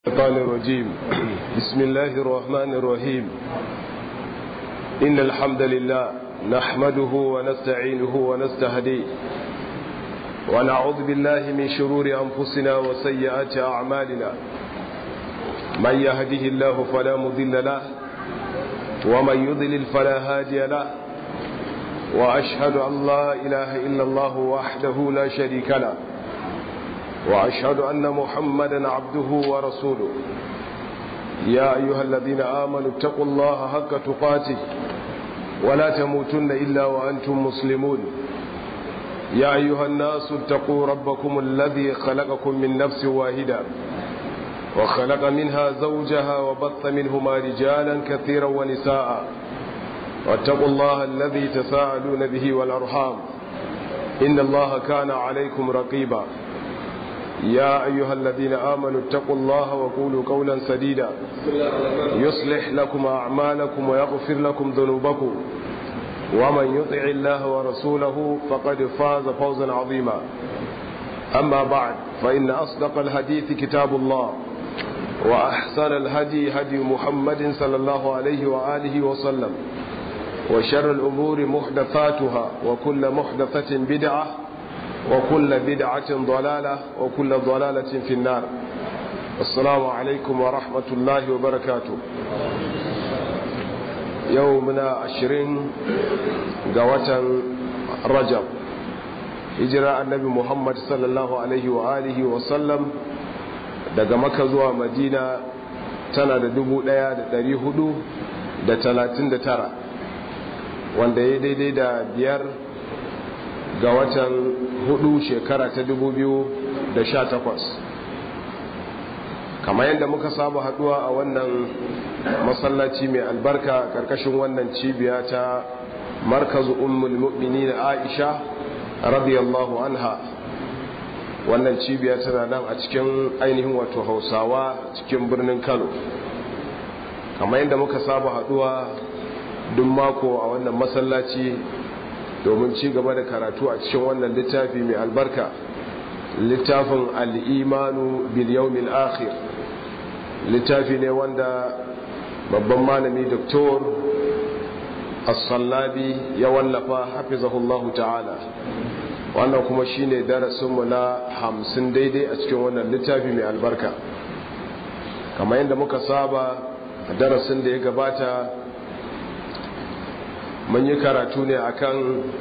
الشيطان الرجيم بسم الله الرحمن الرحيم إن الحمد لله نحمده ونستعينه ونستهديه ونعوذ بالله من شرور أنفسنا وسيئات أعمالنا من يهده الله فلا مضل له ومن يضلل فلا هادي له وأشهد أن لا إله إلا الله وحده لا شريك له وأشهد أن محمدا عبده ورسوله يا أيها الذين آمنوا اتقوا الله حق تقاته ولا تموتن إلا وأنتم مسلمون يا أيها الناس اتقوا ربكم الذي خلقكم من نفس واحدة وخلق منها زوجها وبث منهما رجالا كثيرا ونساء واتقوا الله الذي تساءلون به والأرحام إن الله كان عليكم رقيبا يا أيها الذين آمنوا اتقوا الله وقولوا قولا سديدا يصلح لكم أعمالكم ويغفر لكم ذنوبكم ومن يطع الله ورسوله فقد فاز فوزا عظيما أما بعد فإن أصدق الحديث كتاب الله وأحسن الهدي هدي محمد صلى الله عليه وآله وسلم وشر الأمور محدثاتها وكل محدثة بدعة وكل بدعة ضلالة وكل ضلالة في النار السلام عليكم ورحمة الله وبركاته يومنا عشرين قوة رجب هجرة النبي محمد صلى الله عليه وآله وسلم daga maka zuwa madina tana da dubu ɗaya da ɗari hudu da talatin da tara wanda ya daidai da biyar ga watan hudu shekara ta dubu biyu da sha takwas kamar yadda muka saba haduwa a wannan masallaci mai albarka karkashin wannan cibiya ta markazu ummul mu'minin aisha radiyallahu anha wannan cibiya tana nan a cikin ainihin wato hausawa cikin birnin kano kamar yadda muka saba haduwa duk mako a wannan masallaci domin ci gaba da karatu a cikin wannan littafi mai albarka littafin al'imanu biliyaumin akhir littafi ne wanda babban malami doktor as-sallabi ya wallafa hafizahullahu ta'ala wannan kuma shine darasinmu na hamsin daidai a cikin wannan littafi mai albarka kamar yadda muka saba a darasin da ya gabata mun yi karatu ne akan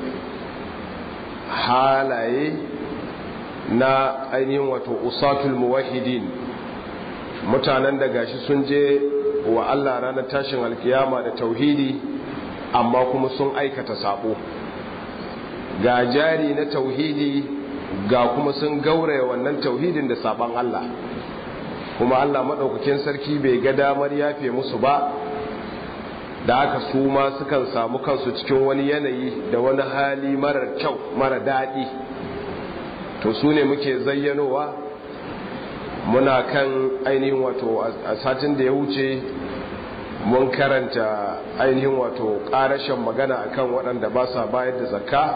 halaye na ainihin wato usatul muwahidin mutanen da gashi sun je wa Allah ranar tashin alkiyama da tauhidi amma kuma sun aikata sabo ga jari na tauhidi ga kuma sun gauraya wannan tauhidin da saban Allah kuma Allah maɗaukakin sarki bai ga damar yafe musu ba da aka su ma sukan samu kansu cikin wani yanayi da wani hali marar kyau mara daɗi to su ne muke zayyanowa muna kan ainihin wato a satin da ya wuce mun karanta ainihin wato ƙarashen magana akan waɗanda ba sa bayar da zakka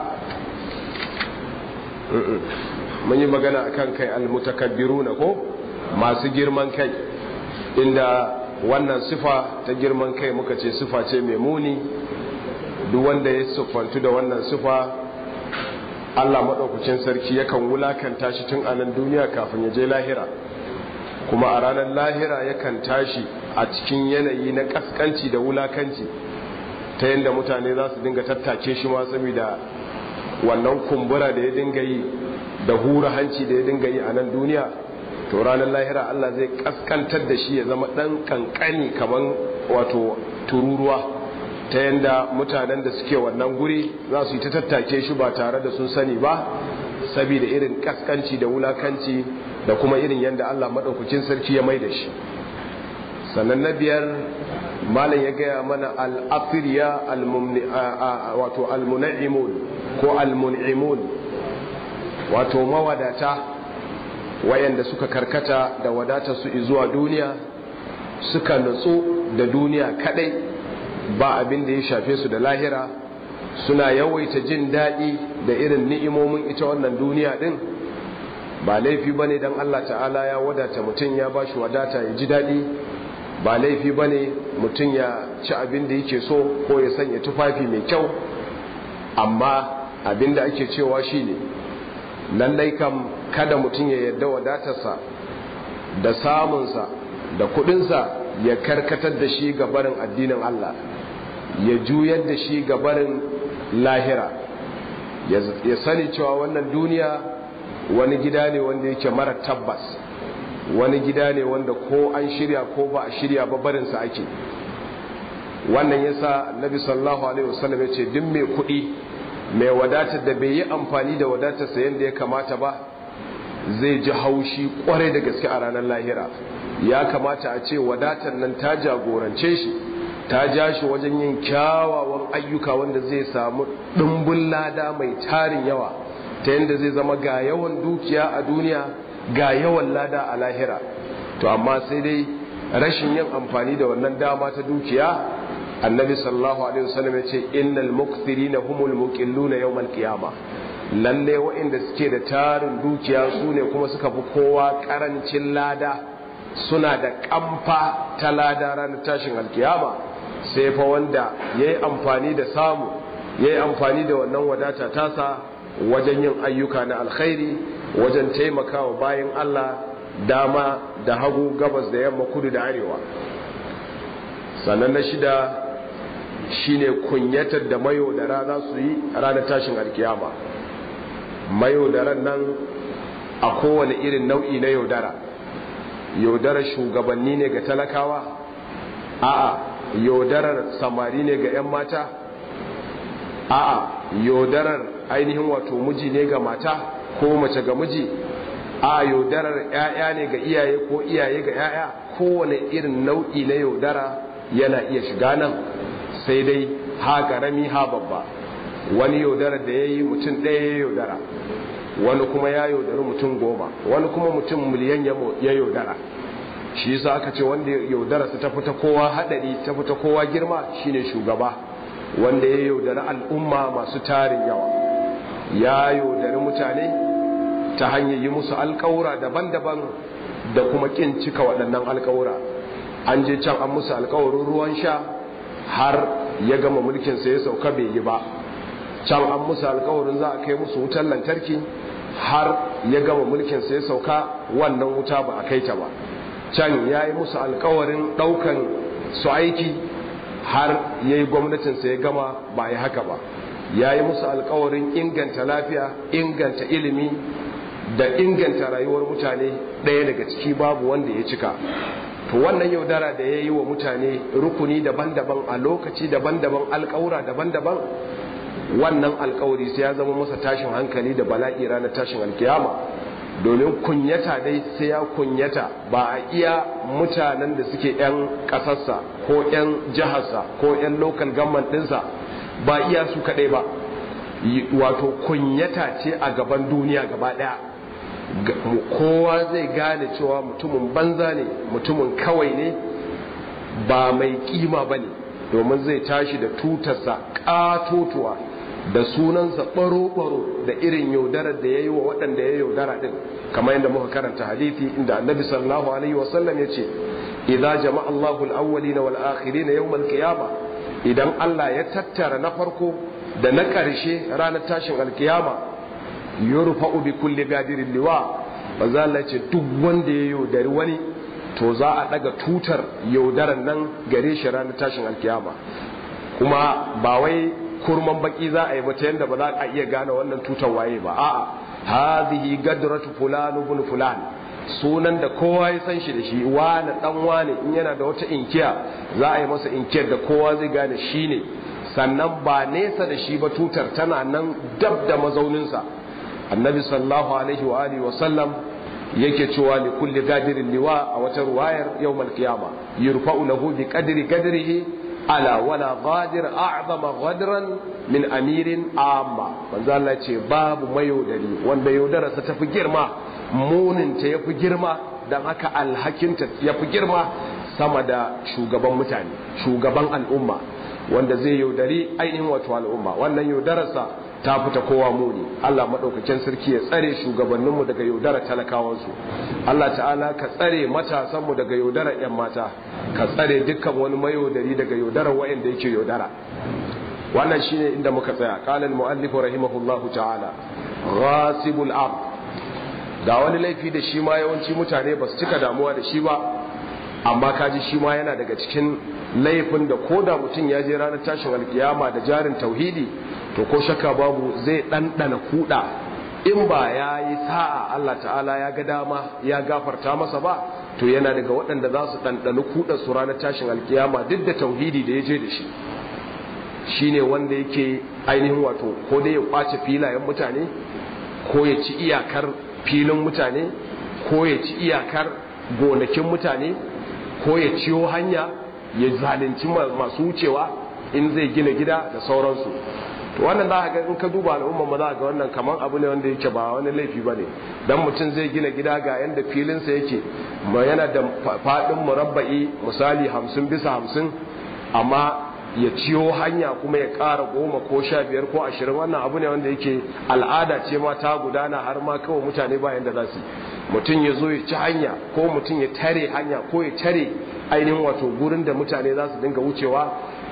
mun yi magana akan kai almutakabbiru na ko masu girman kai inda wannan sifa ta girman kai muka ce sifa ce mai muni duk wanda ya siffantu da wannan sifa Allah maɗaukacin sarki yakan wulakanta shi tun anan duniya kafin ya je lahira kuma a ranar lahira yakan tashi a cikin yanayi na kaskanci da wulakanci ta yadda mutane za su dinga tattake shi ma saboda wannan kumbura da ya dinga yi da hura hanci da ya dinga yi a nan duniya to ranar lahira Allah zai kaskantar da shi ya zama dan kankani kaman wato tururuwa ta yanda mutanen da suke wannan guri za su yi ta tattake shi ba tare da sun sani ba saboda irin kaskanci da wulakanci da kuma irin yanda Allah madaukakin sarki ya mai da shi sannan na biyar malam ya gaya mana al-afiriya wato al-munaimun ko al-mun'imun wato mawadata wayanda suka karkata da wadata su zuwa duniya suka nutsu da duniya kadai ba abin da ya shafe su da lahira suna yawaita jin daɗi da irin ni'imomin ita wannan duniya ɗin ba laifi bane dan Allah ta'ala ya wadata mutum ya bashi wadata ya ji daɗi ba laifi bane mutum ya ci abin da yake so ko ya sanya tufafi mai kyau amma abin da ake cewa shine lallai kam kada mutum ya yarda wadatarsa da samunsa da kudinsa ya karkatar da shi ga barin addinin Allah ya juyar da shi ga barin lahira ya sani cewa wannan duniya wani gida ne wanda yake mara tabbas wani gida ne wanda ko an shirya ko ba a shirya ba barinsa ake wannan yasa nabi sallallahu alaihi wasallam ya ce duk mai kuɗi mai wadatar da bai yi amfani da wadatarsa yadda ya kamata ba zai ji haushi kwarai da gaske a ranar lahira ya kamata a ce wadatar nan ta jagorance shi ta ja shi wajen yin kyawawan ayyuka wanda zai samu ɗumbin lada mai tarin yawa ta yadda zai zama ga yawan dukiya a duniya ga yawan lada a lahira to amma sai dai rashin yin amfani da wannan dama ta dukiya annabi sallallahu alaihi wasallam ya ce innal mukthirina humul muqilluna yawmal qiyamah lalle waɗanda suke da tarin dukiya su ne kuma suka fi kowa karancin lada suna da kamfa ta lada ranar tashin alkiyama sai fa wanda ya yi amfani da samu ya yi amfani da wannan wadata tasa wajen yin ayyuka na alkhairi wajen taimakawa bayan Allah dama da hagu gabas da yamma kudu da arewa sannan na shida shine kunyatar da mayo da rana su yi ranar tashin alkiyama mayo da ran nan a kowane irin nau'i na yaudara yaudarar shugabanni ne ga talakawa a'a yaudarar samari ne ga 'yan mata a'a yaudarar ainihin wato miji ne ga mata ko mace ga miji a yaudarar 'ya'ya ne ga iyaye ko iyaye ga 'ya'ya kowane irin nau'i na yaudara yana iya shiga nan sai dai ha karami ha babba wani yaudarar da ya yi mutum ɗaya ya yaudara wani kuma ya yaudari mutum goma wani kuma mutum miliyan ya yaudara shi yasa aka ce wanda yaudara su ta fita kowa hadari ta fita kowa girma shine shugaba wanda ya yaudari al'umma masu tarin yawa ya yaudari mutane ta hanyar yi musu alkawura daban-daban da kuma kin cika waɗannan alkawura an je can an musu alkawarin ruwan sha har ya gama mulkinsa ya sauka bai yi ba can an musu alkawarin za a kai musu wutar lantarki har ya gama mulkinsa ya sauka wannan wuta ba a kai ta ba can ya yi musu alkawarin ɗaukan su aiki har ya yi gwamnatinsa ya gama ba ya haka ba ya yi musu alkawarin inganta lafiya inganta ilimi da inganta rayuwar mutane ɗaya daga ciki babu wanda ya cika to wannan yaudara da ya yi wa mutane rukuni daban-daban a lokaci daban-daban alkawura daban-daban wannan alkawari sai ya zama masa tashin hankali da bala'i ranar tashin alkiyama domin kunyata dai sai ya kunyata ba a iya mutanen da suke 'yan ƙasarsa ko 'yan jiharsa ko 'yan local government ɗinsa ba iya su kaɗai ba wato kunyata ce a gaban duniya gaba ɗaya kowa zai gane cewa mutumin banza ne mutumin kawai ne ba mai kima ba ne domin zai tashi da tutarsa ƙatotuwa da sunansa baro-baro da irin yaudarar da ya yi wa waɗanda ya yaudara ɗin kamar yadda muka karanta hadithi inda annabi sallallahu alaihi wasallam ya ce idan jama'a Allahu al-awwali na wal'akhiri na yawmal qiyama idan Allah ya tattara na farko da na ƙarshe ranar tashin alkiyama yurfa'u bi kulli gadirin liwa manzo Allah ce duk wanda ya yaudari wani to za a daga tutar yaudaran nan gare shi ranar tashin alkiyama kuma ba wai kurman baki za a yi ba ta yadda ba za a iya gane wannan tutar waye ba a'a hadhihi gadratu fulan ibn fulan sunan da kowa ya san shi da shi wani dan wani in yana da wata inkiya za a yi masa inkiyar da kowa zai gane shi ne sannan ba nesa da shi ba tutar tana nan dab da mazauninsa annabi sallallahu alaihi wa alihi wa sallam yake cewa li kulli gadirin liwa a wata ruwayar yawmal qiyama yurfa'u lahu bi qadri qadrihi ala wala ghadir a'zama ghadran min amirin amma manzo Allah ce babu mayaudari wanda yaudararsa tafi girma munin ta yafi girma dan haka alhakinta yafi girma sama da shugaban mutane shugaban al'umma wanda zai yaudari ainihin wato al'umma wannan yaudararsa ta fita kowa muni Allah madaukakin sarki ya tsare shugabanninmu daga yaudara talakawansu Allah ta'ala ka tsare matasanmu daga yaudara yan mata ka tsare dukkan wani mayaudari daga yaudara wa'anda yake yaudara wannan shine inda muka tsaya qala al-muallif rahimahullahu ta'ala ghasibul ard ga wani laifi da shi ma yawanci mutane ba su cika damuwa da shi ba amma kaji shi ma yana daga cikin laifin da ko da mutum ya je ranar tashin alkiyama da jarin tauhidi to ko shakka babu zai ɗanɗana kuɗa in ba ya yi sa'a Allah ta'ala ya ga dama ya gafarta masa ba to yana daga waɗanda za su ɗanɗana kuɗa su ranar tashin alkiyama duk da tauhidi da ya je da shi shine wanda yake ainihin wato ko dai ya kwace filayen mutane ko ya ci iyakar filin mutane ko ya ci iyakar gonakin mutane ko ya ciyo hanya ya zalunci masu wucewa in zai gina gida da sauransu to wannan za ga in ka duba al'umma ma za ga wannan kamar abu ne wanda yake ba wani laifi bane dan mutum zai gina gida ga yanda filinsa yake ma yana da fadin murabba'i misali hamsin bisa hamsin amma ya ciyo hanya kuma ya ƙara goma ko sha biyar ko ashirin wannan abu ne wanda yake al'ada ce ma ta gudana har ma kawai mutane bayan da za su mutum ya zo ya ci hanya ko mutum ya tare hanya ko ya tare ainihin wato gurin da mutane za su dinga wucewa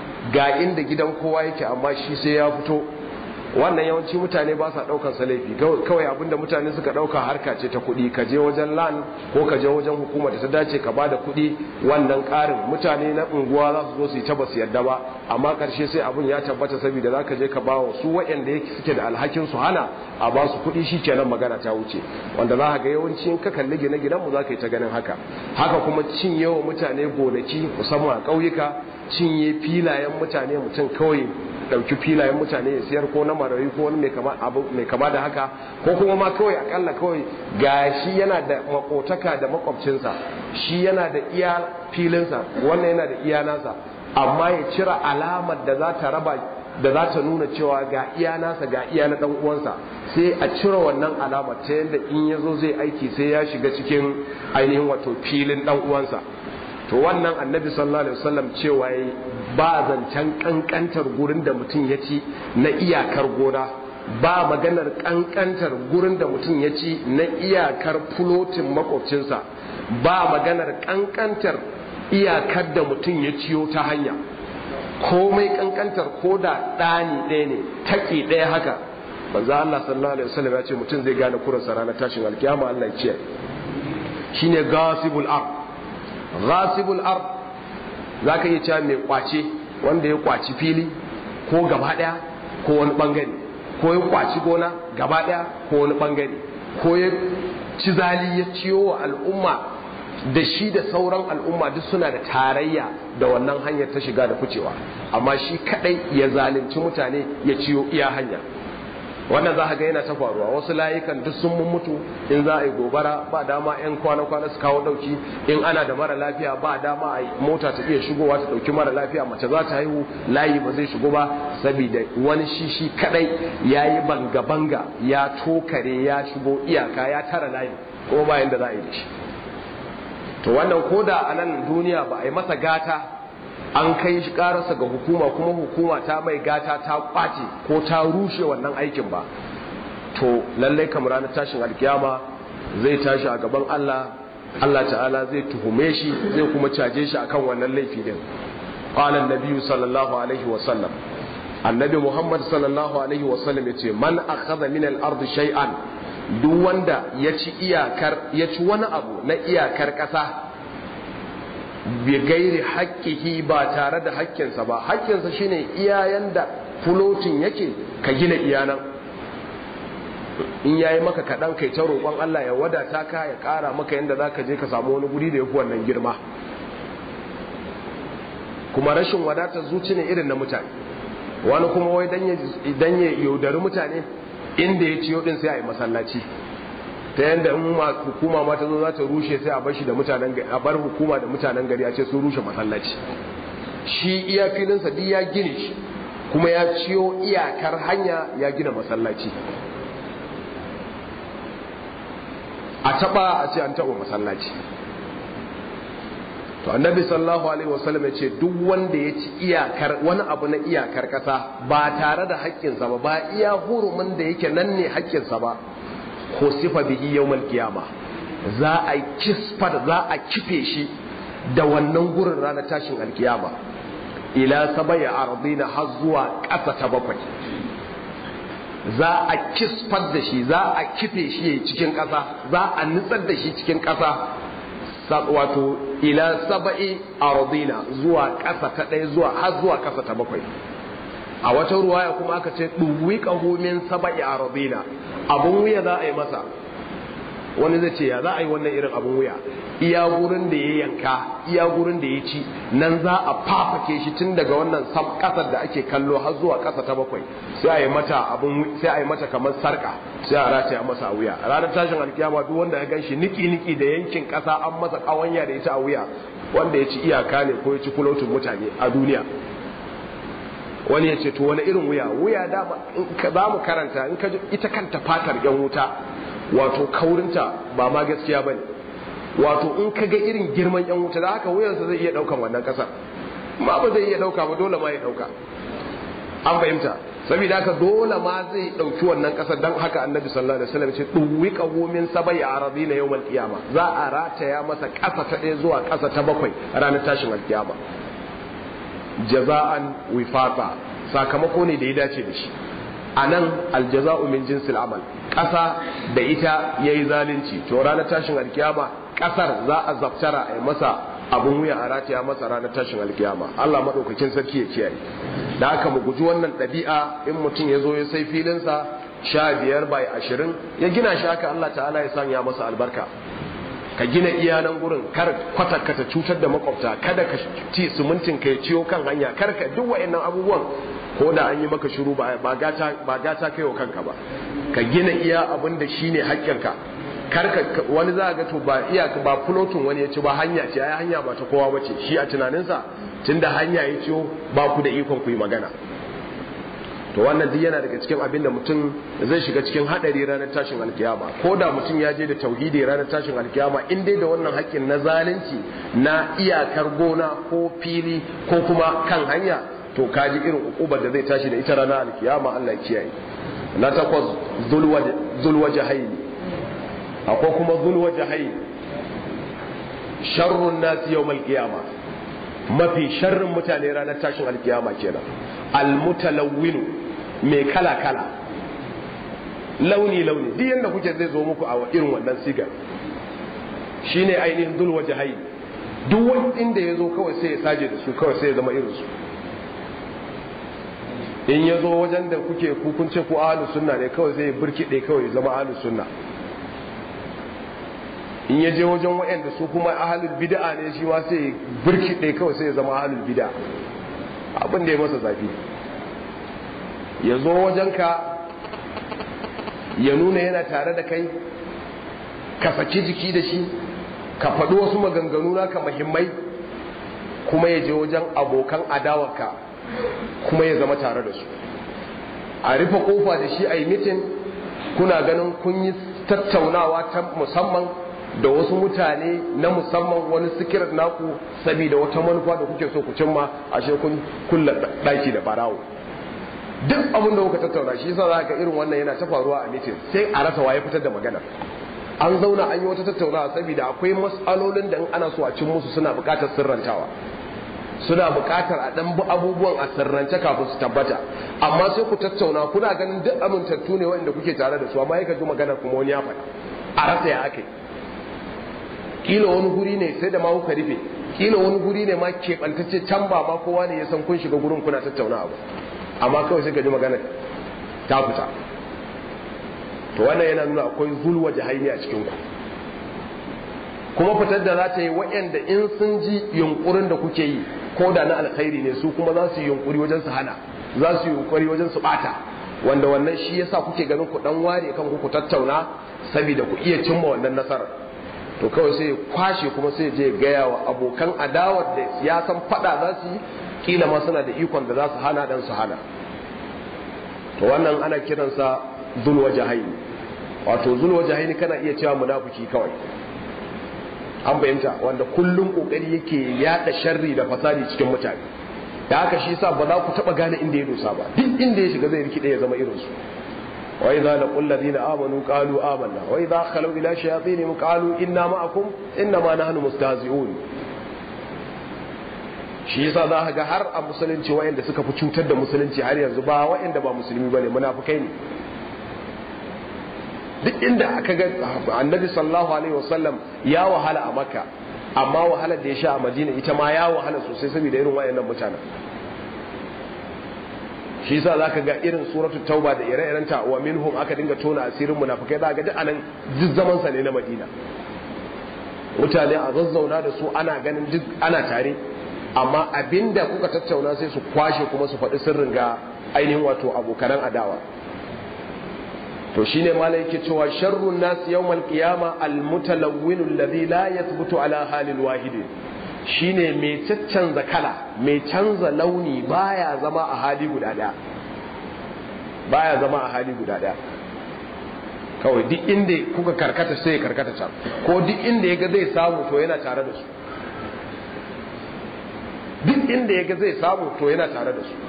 ga inda gidan kowa yake amma shi sai ya fito wannan yawanci mutane ba sa daukan sa laifi kawai abinda mutane suka dauka harka ce ta kuɗi ka je wajen lan ko ka je wajen hukuma da ta dace ka bada kuɗi wannan ƙarin mutane na unguwa za su zo su yi ta basu yadda ba amma ƙarshe sai abin ya tabbata saboda za ka je ka bawa su waɗanda yake suke da alhakin su hana a ba su kuɗi shi kenan magana ta wuce wanda za ka ga yawanci in ka kalli gine gidanmu za ka yi ta ganin haka haka kuma cinye wa mutane gonaki musamman a ƙauyuka cinye filayen mutane mutum kawai dauki filayen mutane ya siyar ko na marayu ko wani mai kama da haka ko kuma ma kawai akalla kawai ga shi yana da makotaka da makwabcinsa shi yana da iya filinsa wannan yana da iya nasa amma ya cira alamar da za ta raba da za ta nuna cewa ga iya nasa ga iya na dan uwansa sai a cire wannan alamar ta yadda in ya zo zai aiki sai ya shiga cikin ainihin wato filin dan uwansa to wannan annabi sallallahu alaihi wasallam cewa yayi ba zancen kankantar gurin da mutum ya ci na iyakar gona ba maganar kankantar gurin da mutum ya ci na iyakar fulotin makwabcinsa ba maganar kankantar iyakar da mutum ya ciyo ta hanya komai kankantar ko da ɗani ɗaya ne taƙi ɗaya haka manzo Allah sallallahu alaihi wasallam ya ce mutum zai gane kuransa ranar tashin alkiyama Allah ya ce shine gasibul ard ghasibul ard zaka iya cewa mai kwace wanda ya kwaci fili ko gaba daya ko wani bangare ko ya kwaci gona gaba daya ko wani bangare ko ya ci zali ya ciyo wa al'umma da shi da sauran al'umma duk suna da tarayya da wannan hanyar ta shiga da ficewa amma shi kadai ya zalunci mutane ya ciyo iya hanya wannan za ga yana ta faruwa wasu layukan duk sun mun mutu in za a yi gobara ba dama yan kwana-kwana su kawo dauki in ana da mara lafiya ba dama a mota ta iya shigowa ta dauki mara lafiya mace za ta haihu layi ba zai shigo ba saboda wani shishi kadai ya yi banga-banga ya tokare ya shigo iyaka ya tara layi ko bayan da za a yi da shi to wannan koda a nan duniya ba a yi masa gata an kai shi karasa ga hukuma kuma hukuma ta mai gata ta kwace ko ta rushe wannan aikin ba to lallai kamar ranar tashin alkiyama zai tashi a gaban Allah Allah ta'ala zai tuhume shi zai kuma caje shi akan wannan laifi din qala an sallallahu alaihi wa sallam annabi muhammad sallallahu alaihi wa sallam yace man akhadha min al-ard shay'an duk wanda ya ci iyakar ya ci wani abu na iyakar kasa bi gairi haƙƙihi ba tare da haƙƙinsa ba haƙƙinsa shine iyayen da fulotin yake ka gina iyanan in yayi maka kaɗan kai ta roƙon Allah ya wadata ka ya ƙara maka yadda za ka je ka samu wani guri da ya fi wannan girma kuma rashin wadatar zuci ne irin na mutane wani kuma wai dan ya yaudari mutane inda ya ciyo din sai a yi masallaci ta yadda in hukuma ma ta zo za ta rushe sai a bar shi da mutanen gari a bar hukuma da mutanen gari a ce sun rushe masallaci shi iya filinsa duk ya gine shi kuma ya ciyo iyakar hanya ya gina masallaci a taba a ce an taba masallaci to annabi sallallahu alaihi wasallam ya ce duk wanda ya ci iyakar wani abu na iyakar kasa ba tare da haƙƙinsa ba ba iya hurumin da yake nan ne haƙƙinsa ba ko sifa bihi yawmal qiyama za a kisfar za a kife shi da wannan gurin ranar tashin alkiyama ila sabaya ardina har zuwa ƙasa ta bakwai za a kisfar da shi za a kife shi cikin ƙasa za a nutsar da shi cikin ƙasa wato ila saba'i ardina zuwa ƙasa ta ɗaya zuwa har zuwa ƙasa ta bakwai a wata ruwaya kuma aka ce ɗuwi min saba'i ardina abun wuya za a yi masa wani zai ce ya za a yi wannan irin abun wuya iya gurin da ya yanka iya gurin da ya ci nan za a fafake shi tun daga wannan kasar da ake kallo har zuwa kasa ta bakwai sai a yi mata abun sai a yi mata kamar sarka sai a rataya masa a wuya ranar tashin alkiyama duk wanda ya ganshi niki niki da yankin kasa an masa kawanya da ita a wuya wanda ya ci iyaka ne ko ya ci kulotin mutane a duniya wani ya ce to wani irin wuya wuya da za mu karanta in ka ita kanta fatar yan wuta wato kaurinta ba ma gaskiya bane wato in ka ga irin girman yan wuta da haka wuyansa zai iya daukan wannan kasar ma ba zai iya dauka ba dole ma ya dauka an fahimta saboda haka dole ma zai dauki wannan kasar dan haka annabi sallallahu alaihi wasallam ce duwika min sabai aradina yawmal qiyama za a rataya masa kasa ta ɗaya zuwa kasa ta bakwai ranar tashin alkiyama jaza'an wifata sakamako ne da ya dace da shi a nan aljaza'u min jinsil amal ƙasa da ita ya yi zalunci to ranar tashin alkiyama ƙasar za a zaftara a yi masa abin wuya a rataya masa ranar tashin alkiyama Allah maɗaukakin sarki ya kiyaye da haka mu guji wannan ɗabi'a in mutum ya zo ya sai filinsa sha biyar bai ashirin ya gina shi haka Allah ta'ala ya sanya masa albarka ka gina iyalan gurin kar kwata ka ta cutar da makwabta kada ka ci sumuntin ka ya ciyo kan hanya kar ka duk wa'annan abubuwan ko da an yi maka shiru ba gata ba gata kai wa kanka ba ka gina iya abin da shine haƙƙinka kar ka wani za ga to ba iya ba fulotin wani ya ci ba hanya ce ai hanya ba ta kowa bace shi a tunaninsa tunda hanya ya ciyo ba ku da ikon ku yi magana to wannan duk yana daga cikin abin da mutum zai shiga cikin hadari ranar tashin alkiyama ko da mutum ya je da tauhidi ranar tashin alkiyama in dai da wannan haƙƙin na zalunci na iyakar gona ko fili ko kuma kan hanya to kaji irin ukubar da zai tashi da ita ranar alkiyama Allah ya kiyaye na takwas zulwa jahaili akwai kuma zulwa jahaili sharrun nasi yawmal qiyama mafi sharrin mutane ranar tashin alkiyama kenan almutalawwinu mai kala kala launi launi duk yanda kuke zai zo muku a irin wannan sigar shine ainihin zulwa jahaili duk wani inda ya zo kawai sai ya saje da su kawai sai ya zama irin su in ya zo wajen da kuke kukunce ku ahalus sunna ne kawai zai birkiɗe kawai zama ahalus sunna in ya je wajen waɗanda su kuma ahalul bid'a ne shi ma sai birkiɗe kawai sai ya zama ahalul bid'a abin da ya masa zafi ya zo wajenka ya nuna yana tare da kai ka saki jiki da shi ka faɗi wasu maganganu naka muhimmai kuma ya je wajen abokan adawarka kuma ya zama tare da su a rufe kofa da shi a yi mitin kuna ganin kun yi tattaunawa ta musamman da wasu mutane na musamman wani sikirar naku saboda wata manufa da kuke so ku cimma ashe kun kulla daki da barawo duk abin da kuka tattauna shi yasa za ka irin wannan yana ta faruwa a mitin sai a rasa waye fitar da magana an zauna an yi wata tattaunawa saboda akwai matsalolin da in ana so a cin musu suna buƙatar sirrantawa suna buƙatar a ɗan abubuwan a sirrance kafin su tabbata amma sai ku tattauna kuna ganin duk amintattu ne wanda kuke tare da su amma yaka ji magana kuma wani ya faɗa a rasa ya ake kila wani guri ne sai da ma kuka rufe kila wani guri ne ma keɓantacce can ba ma kowa ne ya san kun shiga gurin kuna tattauna abu amma kawai sai ka ji magana ta fita to wannan yana nuna akwai zulwa jahaini a cikin ku kuma fitar da za ta yi waɗanda in sun ji yunkurin da kuke yi ko da na alkhairi ne su kuma za su yi yunkuri wajen su hana za su yi yunkuri wajen su bata wanda wannan shi yasa kuke ganin ku dan ware kan ku tattauna saboda ku iya cimma wannan nasarar to kawai sai ya kwashe kuma sai je gaya wa abokan adawar da ya san fada za su yi kila ma suna da ikon da za su hana dan su hana to wannan ana kiransa zulwa jahaini wato zulwa jahaini kana iya cewa munafiki kawai an fahimta wanda kullum kokari yake yada sharri da fasadi cikin mutane da haka shi yasa ba za ku taba gane inda ya dosa ba duk inda ya shiga zai rikide ya zama irin su wa idza laqul ladina amanu qalu amanna wa idza khalu ila shayatinihim qalu inna ma'akum inna ma nahnu mustahzi'un shi yasa za ka ga har a musulunci wayanda suka fi cutar da musulunci har yanzu ba wayanda ba musulmi bane munafikai ne duk inda aka ga annabi sallallahu alaihi wasallam ya wahala a makka amma wahalar da ya sha a madina ita ma ya wahala sosai saboda irin wayannan mutanen shi yasa zaka ga irin suratul tauba da ire-irenta wa minhum aka dinga tona asirin munafikai zaka ga duk anan duk zaman sa ne na madina mutane a zazzauna da su ana ganin duk ana tare amma abinda kuka tattauna sai su kwashe kuma su faɗi sirrin ga ainihin wato abokanan adawa to shine malai yake cewa sharrun nas yawmal qiyama al mutalawwin alladhi la yathbutu ala halin wahid shine mai caccanza kala mai canza launi baya zama a hali guda daya baya zama a hali guda daya kawai duk inda kuka karkata sai ya karkata can ko duk inda yaga zai samu to yana tare da su duk inda yaga zai samu to yana tare da su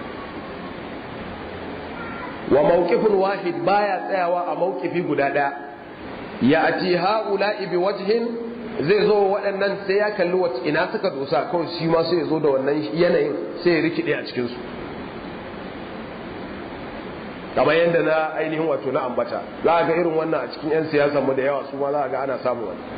wa mawqifun wahid baya tsayawa a mawqifi guda daya ya ati haula'i bi wajhin zai zo waɗannan sai ya kalli wacce ina suka dosa kawai shi ma sai ya zo da wannan yanayin sai ya rikide a cikin su kamar yadda na ainihin wato na ambata za a ga irin wannan a cikin 'yan siyasa mu da yawa su ma za a ga ana samu wani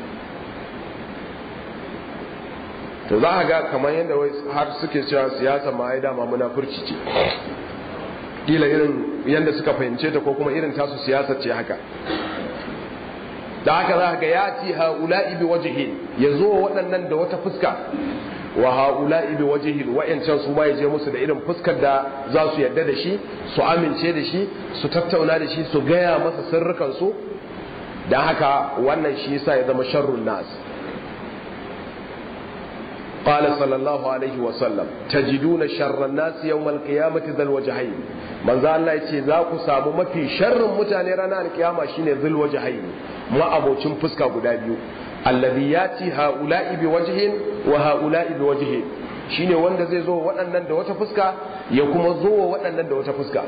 to za a ga kamar yadda har suke cewa siyasa ma ai dama munafurci ce kila irin yadda suka fahimce ta ko kuma irin tasu siyasa ce haka da haka za ga ya ci ha'ula'i bi wajhin ya zo waɗannan da wata fuska wa ha'ula'i bi wajhin wa'ancan su ma ya je musu da irin fuskar da za su yarda da shi su amince da shi su tattauna da shi su gaya masa sirrukan su dan haka wannan shi yasa ya zama sharrun nas قال صلى الله عليه وسلم تجدون شر الناس يوم القيامة ذا الوجهين من ذا الله يتي ذاك سابو ما في شر متاني رانا القيامة شيني ذا الوجهين ما أبو چنفسكا قدابيو الذي ياتي هؤلاء بوجه وهؤلاء بوجه shine wanda zai zo waɗannan da wata fuska ya kuma zo waɗannan da wata fuska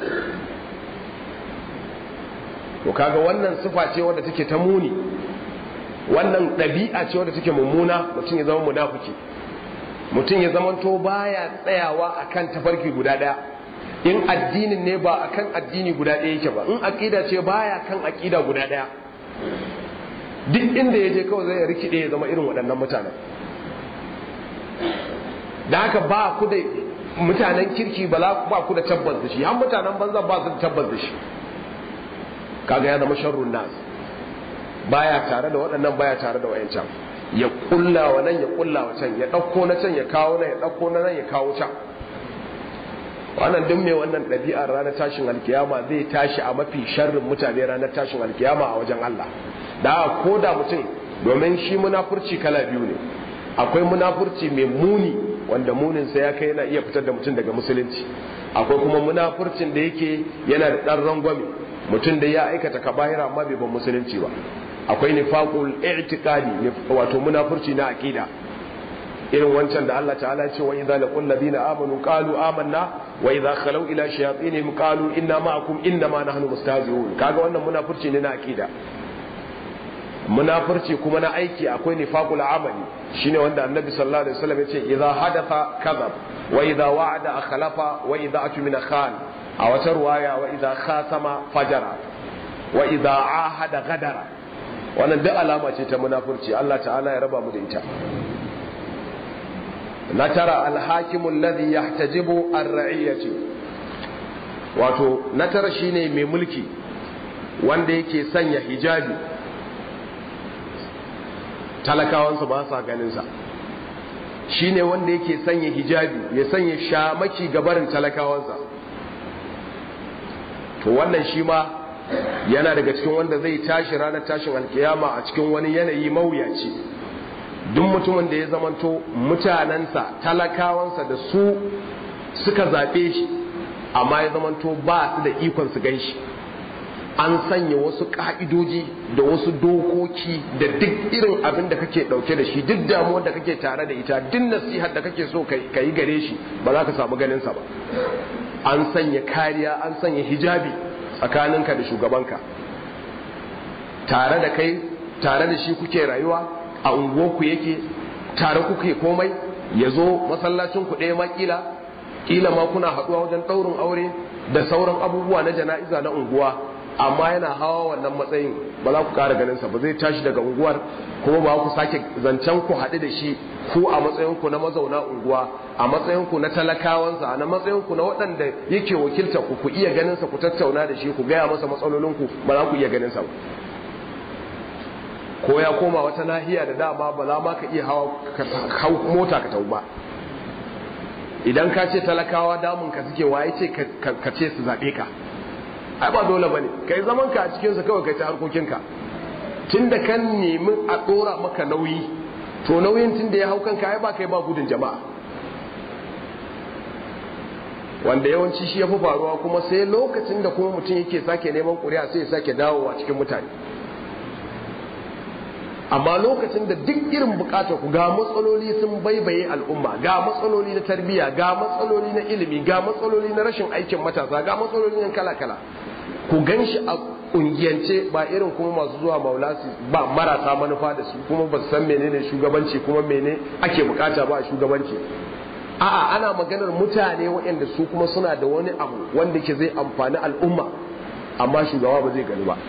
to kaga wannan sifa ce wadda take ta muni wannan ɗabi'a ce wadda take mummuna mutum ya zama munafiki mutum ya zamanto baya tsayawa akan tafarki guda daya in addinin ne ba akan addini guda daya yake ba in aqida ce baya kan aqida guda daya duk inda yaje kawai zai rikide ya zama irin waɗannan mutanen da haka ba ku da mutanen kirki ba ba ku da tabbas da shi har mutanen banza ba su da tabbas da shi kaga ya zama sharrun nas baya tare da waɗannan baya tare da wayancan ya kulla wa nan ya kulla wa can ya ɗauko na can ya kawo nan ya ɗauko na nan ya kawo can wannan duk mai wannan ɗabi'ar ranar tashin alkiyama zai tashi a mafi sharrin mutane ranar tashin alkiyama a wajen Allah da ko da mutum domin shi munafurci kala biyu ne akwai munafurci mai muni wanda munin sa ya kai yana iya fitar da mutum daga musulunci akwai kuma munafurcin da yake yana da ɗan rangwame mutum da ya aikata kaba'ira amma bai ban musulunci ba akwai nifaqul i'tiqadi wato munafurci na aqida irin wancan da Allah ta'ala ya ce wa idza laqul ladina amanu qalu amanna wa idza khalu ila shayatinihim qalu inna ma'akum inna ma nahnu mustahzi'un kaga wannan munafurci ne na aqida munafurci kuma na aiki akwai nifaqul amali shine wanda annabi sallallahu alaihi wasallam ya ce idza hadatha kadhab wa idza wa'ada akhlafa wa idza atmina khan a wata ruwaya wa idza khasama fajara wa idza ahada gadara wannan duk alama ce ta munafurci Allah ta'ala ya raba mu da ita na tara alhakimu alladhi yahtajibu ar-ra'iyati wato na tara shine mai mulki wanda yake sanya hijabi talakawansa ba sa ganin sa shine wanda yake sanya hijabi ya sanya shamaki gabarin talakawansa to wannan shi ma yana daga cikin wanda zai tashi ranar tashin alkiyama a cikin wani yanayi mawuyaci duk mutumin da ya zamanto mutanensa talakawansa da su suka zaɓe shi amma ya zamanto ba su da ikon su gan shi an sanya wasu ka'idoji da wasu dokoki da duk irin abin da kake dauke da shi duk damuwar da kake tare da ita duk nasihar da kake so ka yi gare shi ba za ka samu ganin sa ba an sanya kariya an sanya hijabi tsakaninka da shugabanka tare da kai tare da shi kuke rayuwa a unguwarku yake tare kuke komai ya zo masallacin ku ɗaya makila kila ma kuna haɗuwa wajen ɗaurin aure da sauran abubuwa na jana'iza na unguwa amma yana hawa wannan matsayin ba za ku ƙara ganinsa ba zai tashi daga unguwar kuma ba ku sake zancen ku haɗu da shi ku a matsayinku na mazauna unguwa a matsayinku na talakawansa a matsayinku na waɗanda yake wakilta ku ku iya ganinsa ku tattauna da shi ku gaya masa matsalolinku ba za ku iya ganinsa ba ko ya koma wata nahiya da dama ba za ma ka iya hawa mota ka tau ba idan ka ce talakawa damun ka suke waye ce ka ce su zaɓe ka ai ba dole bane kai zaman ka a cikin sa kawai kai ta harkokinka tunda kan nemi a dora maka nauyi to nauyin tunda ya hau kanka ai ba kai ba gudun jama'a wanda yawanci shi ya fi faruwa kuma sai lokacin da kuma mutum yake sake neman ƙuri'a sai ya sake dawowa cikin mutane amma lokacin da duk irin bukatar ku ga matsaloli sun baibaye al'umma ga matsaloli na tarbiyya ga matsaloli na ilimi ga matsaloli na rashin aikin matasa ga matsaloli na kala-kala ku gan shi a kungiyance ba irin kuma masu zuwa maulasi ba marasa manufa da su kuma ba san menene shugabanci kuma mene ake bukata ba a shugabanci a'a ana maganar mutane waɗanda su kuma suna da wani abu wanda ke zai amfani al'umma amma shugaba ba zai gani ba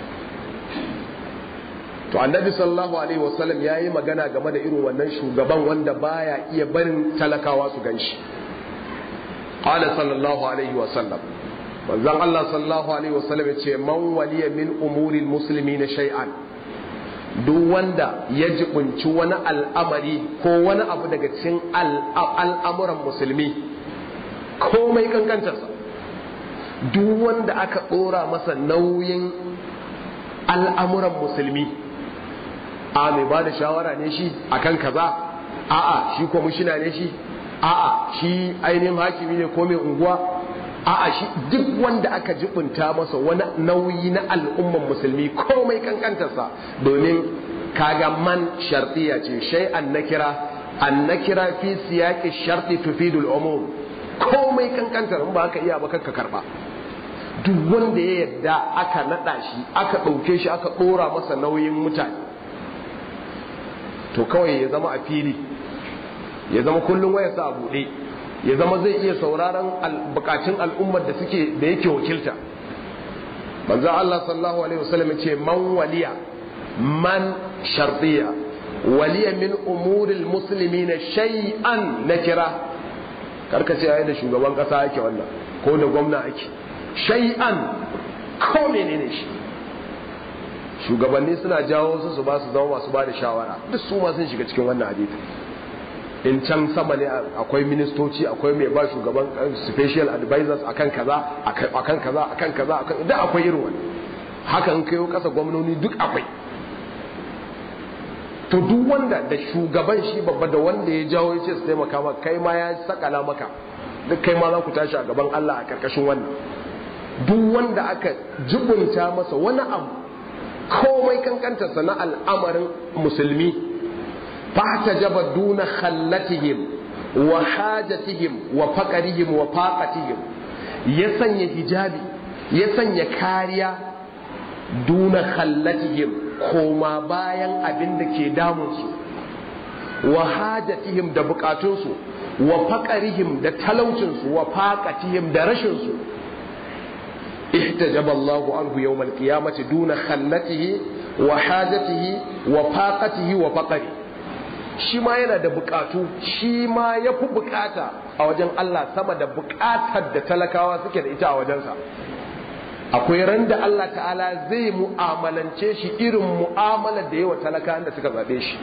to annabi sallallahu alaihi wasallam ya yi magana game da irin wannan shugaban wanda baya iya barin talakawa su ganshi qala sallallahu alaihi wasallam manzon Allah sallallahu alaihi wasallam ya ce man waliya min umuri muslimina shay'an duk wanda ya jibunci wani al'amari ko wani abu daga cikin al'amuran musulmi komai kankantarsa duk wanda aka ɗora masa nauyin al'amuran musulmi a mai ba da shawara ne shi akan kaza a'a shi kwamishina ne shi a'a shi ainihin hakimi ne ko mai unguwa a'a shi duk wanda aka jibunta masa wani nauyi na al'umman musulmi komai kankantarsa domin kaga man shartiya ce shai an nakira an nakira fi siyaqi sharti tufidul umum komai kankantar in ba haka iya ba kanka karba duk wanda ya yadda aka nada shi aka ɗauke shi aka ɗora masa nauyin mutane to kawai ya zama a fili ya zama kullum wayarsa a buɗe ya zama zai iya sauraron bukatun al'ummar da suke da yake wakilta manzo Allah sallallahu alaihi wasallam ce man waliya man shartiya waliya min umuril muslimina shay'an nakira karka ce ai da shugaban kasa yake wannan ko da gwamna ake shay'an ko menene shi shugabanni suna jawo su su ba su zama masu ba da shawara duk su ma sun shiga cikin wannan hadisi in can sama ne akwai ministoci akwai mai ba shugaban special advisors akan kaza akan kaza akan kaza akan da akwai irin wani haka in kayo kasa gwamnoni duk akwai to duk wanda da shugaban shi babba da wanda ya jawo ya ce su taimaka maka kai ma ya sakala maka duk kai ma za ku tashi a gaban Allah a karkashin wannan duk wanda aka jibunta masa wani abu komai kankantarsa na al'amarin musulmi fahtajaba duna khallatihim wa hajatihim wa faqarihim wa faqatihim ya sanya hijabi ya sanya kariya duna khallatihim koma bayan abin da ke damunsu wa hajatihim da bukatunsu wa faqarihim da talaucinsu wa faqatihim da rashinsu ihtajaba Allahu anhu yawm al-qiyamati duna khallatihi wa hajatihi wa faqatihi wa faqarihi shi ma yana da bukatu shi ma ya fi bukata a wajen Allah sama da bukatar da talakawa suke da ita a wajensa akwai ran da Allah ta'ala zai mu'amalance shi irin mu'amalar da yawa talakawan da suka zaɓe shi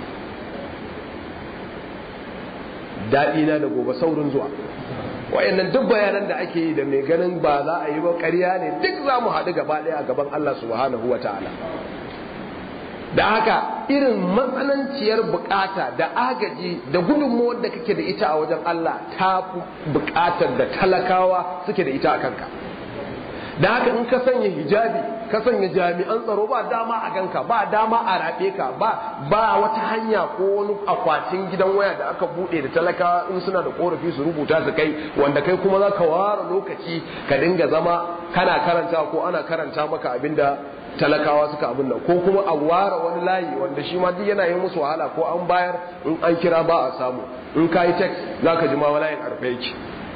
daɗi na da gobe saurin zuwa wayannan duk bayanan da ake yi da mai ganin ba za a yi ba ƙarya ne duk za mu haɗu gaba ɗaya a gaban Allah subhanahu wa ta'ala da haka irin matsananciyar bukata da agaji da gudunmuwar da kake da ita a wajen Allah ta fi bukatar da talakawa suke da ita a kanka da haka in ka sanya hijabi ka sanya jami'an tsaro ba dama a ganka ba dama a raɓe ka ba ba wata hanya ko wani akwatin gidan waya da aka buɗe da talakawa in suna da korafi su rubuta su kai wanda kai kuma za ka ware lokaci ka dinga zama kana karanta ko ana karanta maka abinda talakawa suka abin nan ko kuma a ware wani layi wanda shi ma duk yana yin musu wahala ko an bayar in an kira ba a samu in ka yi text za ka ji ma layin arfe yake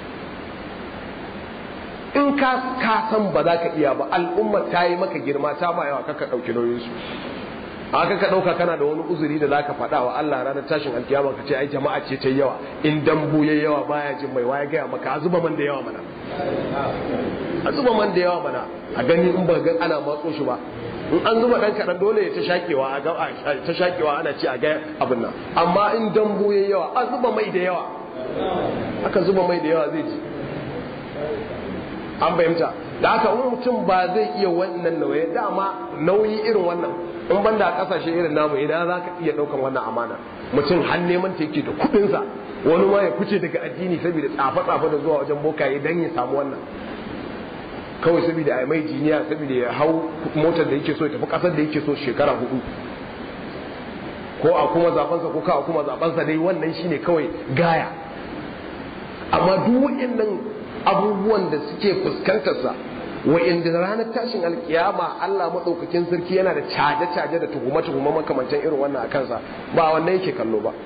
in ka ka san ba za ka iya ba al'umma ta yi maka girma ta ma yawa kaka ɗauki nauyinsu aka ka ɗauka kana da wani uzuri da za ka faɗa wa Allah ranar tashin alkiyama ka ce ai jama'a ce ta yawa in dambu ya yawa baya jin mai waya gaya maka a zuba man da yawa mana a zuba man da yawa mana a gani in ba ga ana matso shi ba in an zuba dan kaɗan dole ya ta shakewa a ga ta shakewa ana ce a ga abin nan amma in dambu ya yawa a zuba mai da yawa aka zuba mai da yawa zai ji an fahimta da haka in mutum ba zai iya wannan nauyi dama nauyi irin wannan in banda a kasashe irin namu idan za ka iya daukan wannan amana mutum har neman ta yake da kudinsa wani ma ya fice daga addini saboda tsafe-tsafe da zuwa wajen bokaye dan ya samu wannan kawai saboda a mai jiniya saboda ya hau motar da yake so ya tafi kasar da yake so shekara hudu ko a kuma zabansa ko ka a kuma zabansa dai wannan shine kawai gaya amma duk waɗannan abubuwan da suke fuskantarsa wa'inda ranar tashin alkiyama Allah maɗaukakin sarki yana da caje-caje da tuhume-tuhume makamantan irin wannan a kansa ba wannan yake kallo ba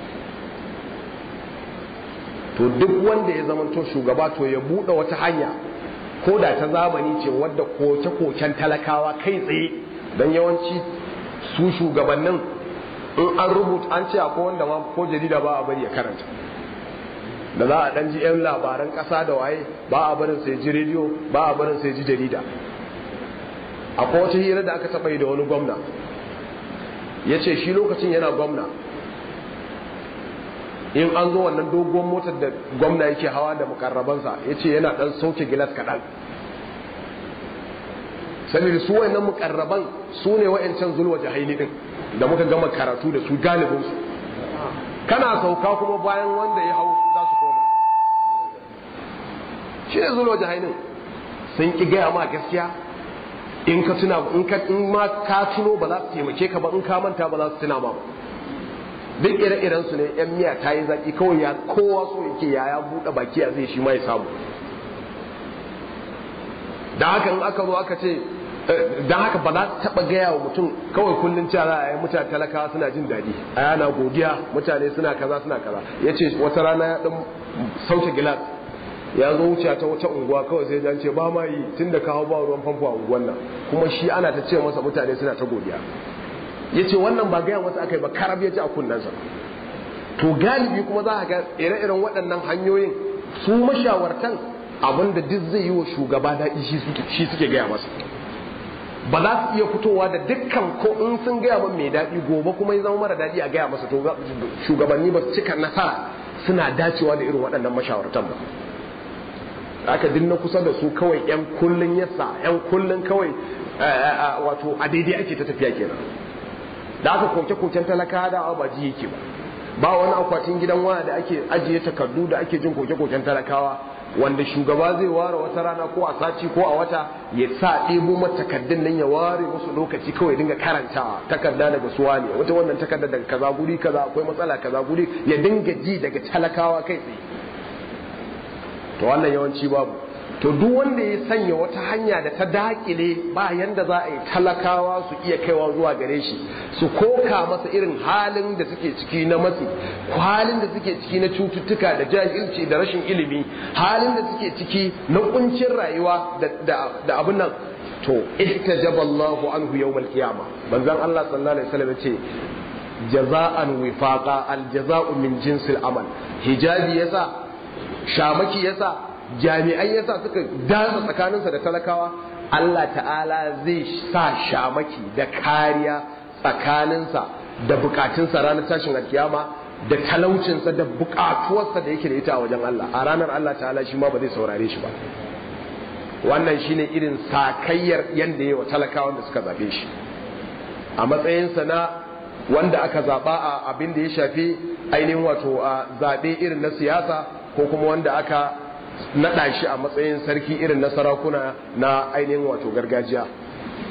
to duk wanda ya zamanto shugaba to ya buɗe wata hanya ko da ta zamani ce wadda koke-koken talakawa kai tsaye don yawanci su shugabannin in an rubuta an ce akwai wanda ma ko jarida ba a bari ya karanta da za a dan ji yan labaran kasa da waye ba a barin sai ji rediyo ba a barin sai ji jarida akwai wata hira da aka taɓa yi da wani gwamna ya ce shi lokacin yana gwamna in an zo wannan doguwar motar da gwamna yake hawa da mukarrabansa ya ce yana dan sauke gilas kaɗan saboda su wayannan mukarraban su ne wayancan zulwa jahaili din da muka gama karatu da su galibinsu kana sauka kuma bayan wanda ya hau za su koma shi ne zulwa jahailin sun ki gaya ma gaskiya in ka tuna in ka in ma ka tuno ba za su taimake ka ba in ka manta ba za su tuna ma ba duk ire-iren su ne yan miya ta yi zaki kawai ya kowa so yake ya ya buɗe baki a zai shi ma ya samu da haka in aka zo aka ce don haka ba za ta taɓa gaya wa mutum kawai kullum cewa za a yi mutane talakawa suna jin daɗi a yana godiya mutane suna kaza suna kaza ya ce wata rana ya ɗan sauke gilas ya zo wuce ta wata unguwa kawai sai jan ce ba ma yi tun da kawo ba ruwan famfo a unguwan nan kuma shi ana ta ce masa mutane suna ta godiya ya ce wannan ba gaya masa aka yi ba karab ya ji a kunnensa to galibi kuma za a ga ire-iren waɗannan hanyoyin su mashawartan abinda duk zai yi wa shugaba daɗi shi suke gaya masa ba za su iya fitowa da dukkan ko in sun gaya min mai daɗi gobe kuma ya zama mara daɗi a gaya masa to shugabanni ba su cika nasara suna dacewa da irin waɗannan mashawartan ba aka dinna kusa da su kawai yan kullun yasa yan kullun kawai wato a daidai ake ta tafiya kenan da aka koke koken talaka da ba ji yake ba ba wani akwatin gidan waya da ake ajiye takardu da ake jin koke koken talakawa wanda shugaba zai ware wata rana ko a sati ko a wata ya sa ɗebo mata takardun nan ya ware musu lokaci kawai dinga karantawa takarda daga suwa ne wata wannan takarda daga kaza guri kaza akwai matsala kaza guri ya dinga ji daga talakawa kai tsaye to wannan yawanci babu to duk wanda ya sanya wata hanya da ta dakile ba yanda za a yi talakawa su iya kaiwa zuwa gare shi su koka masa irin halin da suke ciki na matsi halin da suke ciki na cututtuka da jahilci da rashin ilimi halin da suke ciki na kuncin rayuwa da abin nan to ihtajaballahu anhu yawmal qiyama manzon Allah sallallahu alaihi wasallam ce jaza'an wifaqa al jaza'u min jinsil amal hijabi yasa shamaki yasa jami'ai yasa suka dasa tsakaninsa da talakawa Allah ta'ala zai sa shamaki da kariya tsakaninsa da bukatunsa ranar tashin alkiyama da talaucinsa da bukatuwarsa da yake da ita a wajen Allah a ranar Allah ta'ala shi ma ba zai saurare shi ba wannan shine irin sakayyar yanda yawa talakawan da suka zabe shi a matsayinsa na wanda aka zaba a abin da ya shafi ainihin wato a zabe irin na siyasa ko kuma wanda aka naɗa shi a matsayin sarki irin na sarakuna na ainihin wato gargajiya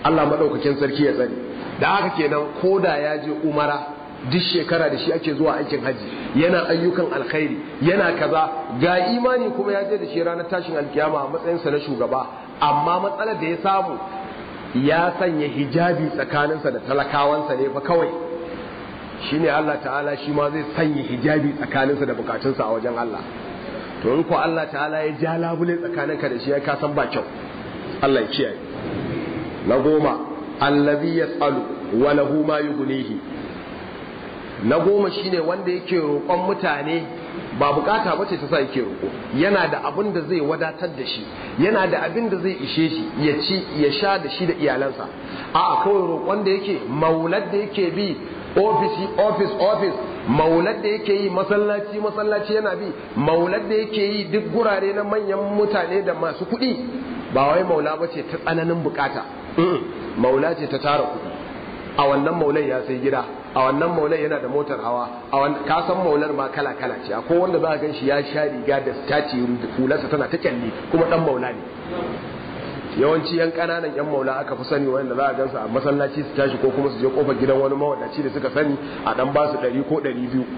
Allah madaukakin sarki ya tsare da haka kenan koda ya je umara duk shekara da shi ake zuwa aikin haji yana ayyukan alkhairi yana kaza ga imani kuma ya je da shi ranar tashin alkiyama a matsayinsa na shugaba amma matsalar da ya samu ya sanya hijabi tsakaninsa da talakawansa ne fa kawai shine Allah ta'ala shi ma zai sanya hijabi tsakaninsa da bukatunsa a wajen Allah to in ko Allah ta'ala ya ja labule tsakaninka da shi ya kasan ba kyau Allah ya kiyaye na goma allazi yas'alu wa lahu ma yughnihi na goma shine wanda yake roƙon mutane ba bukata ba ce ta sa yake roƙo yana da abin da zai wadatar da shi yana da abin da zai ishe shi ya ci ya sha da shi da iyalansa a kawai roƙon da yake maular da yake bi ofisi ofis ofis maular da yake yi masallaci masallaci yana bi maular da yake yi duk gurare na manyan mutane da masu kuɗi ba wai maula ba ce ta tsananin bukata maula ce ta tara kuɗi a wannan maulan ya sai gida a wannan maulan yana da motar hawa a ka san maular ma kala kala ce akwai wanda za a gan shi ya sha riga da staci hularsa tana ta kyalli kuma dan maula ne yawanci yan kananan yan maula aka fi sani wanda za a gansu a masallaci su tashi ko kuma su je kofar gidan wani mawadaci da suka sani a dan ba su ɗari ko ɗari biyu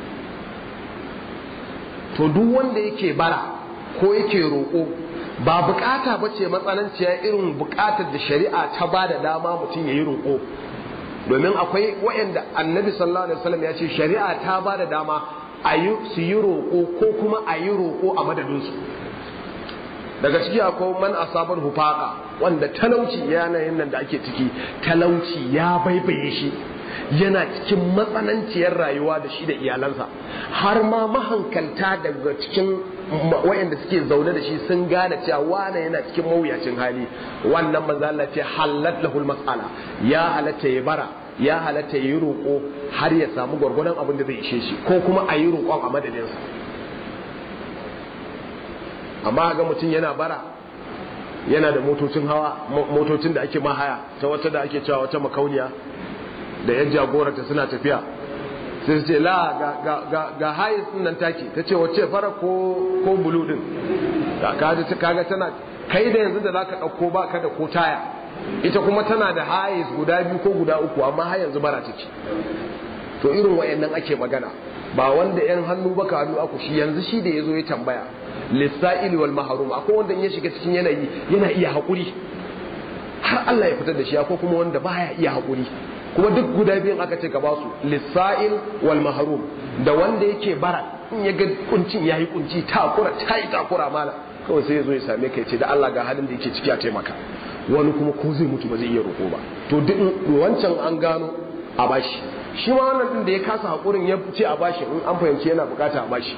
to duk wanda yake bara ko yake roƙo ba bukata ba ce matsananciya irin bukatar da shari'a ta ba da dama mutum ya yi roƙo domin akwai waɗanda annabi sallallahu alaihi wasallam ya ce shari'a ta ba da dama a yi su yi roƙo ko kuma a yi roƙo a madadinsu daga ciki akwai man asabar hufaka wanda talauci yanayin nan da ake ciki talauci ya baibaye shi yana cikin matsananciyar rayuwa da shi da iyalansa har ma mahankalta daga cikin wayanda suke zaune da shi sun gane cewa wane yana cikin mawuyacin hali wannan manzo Allah ce halat lahul mas'ala ya halatta ya bara ya halatta ya yi roƙo har ya samu gwargwadon abin da zai ishe shi ko kuma a yi roƙon a madadinsa amma ga mutum yana bara yana da motocin hawa motocin da ake mahaya ta wata da ake cewa wata makauniya da yan jagoranta suna tafiya sai su ce la ga hayes nan take ta ce wacce fara ko ko bulu din kaga tana kai da yanzu da zaka dauko ba ka da ko taya ita kuma tana da hayes guda biyu ko guda uku amma har yanzu bara take to irin wayannan ake magana ba wanda yan hannu baka hannu aku shi yanzu shi da yazo ya tambaya lissa'il wal mahrum akwai wanda ya shiga cikin yanayi yana iya hakuri har Allah ya fitar da shi akwai kuma wanda baya iya hakuri kuma duk guda biyun aka ce ka ba su lissa'il wal mahrum da wanda yake bara in ya ga kuncin yayi kunci takura tayi takura mala kawai sai ya zo ya same ka ya ce da Allah ga halin da yake ciki a taimaka wani kuma ko zai mutu ba zai iya roƙo ba to duk wancan an gano a bashi shi ma wannan din da ya kasa hakurin ya ce a bashi in an fahimci yana bukata a bashi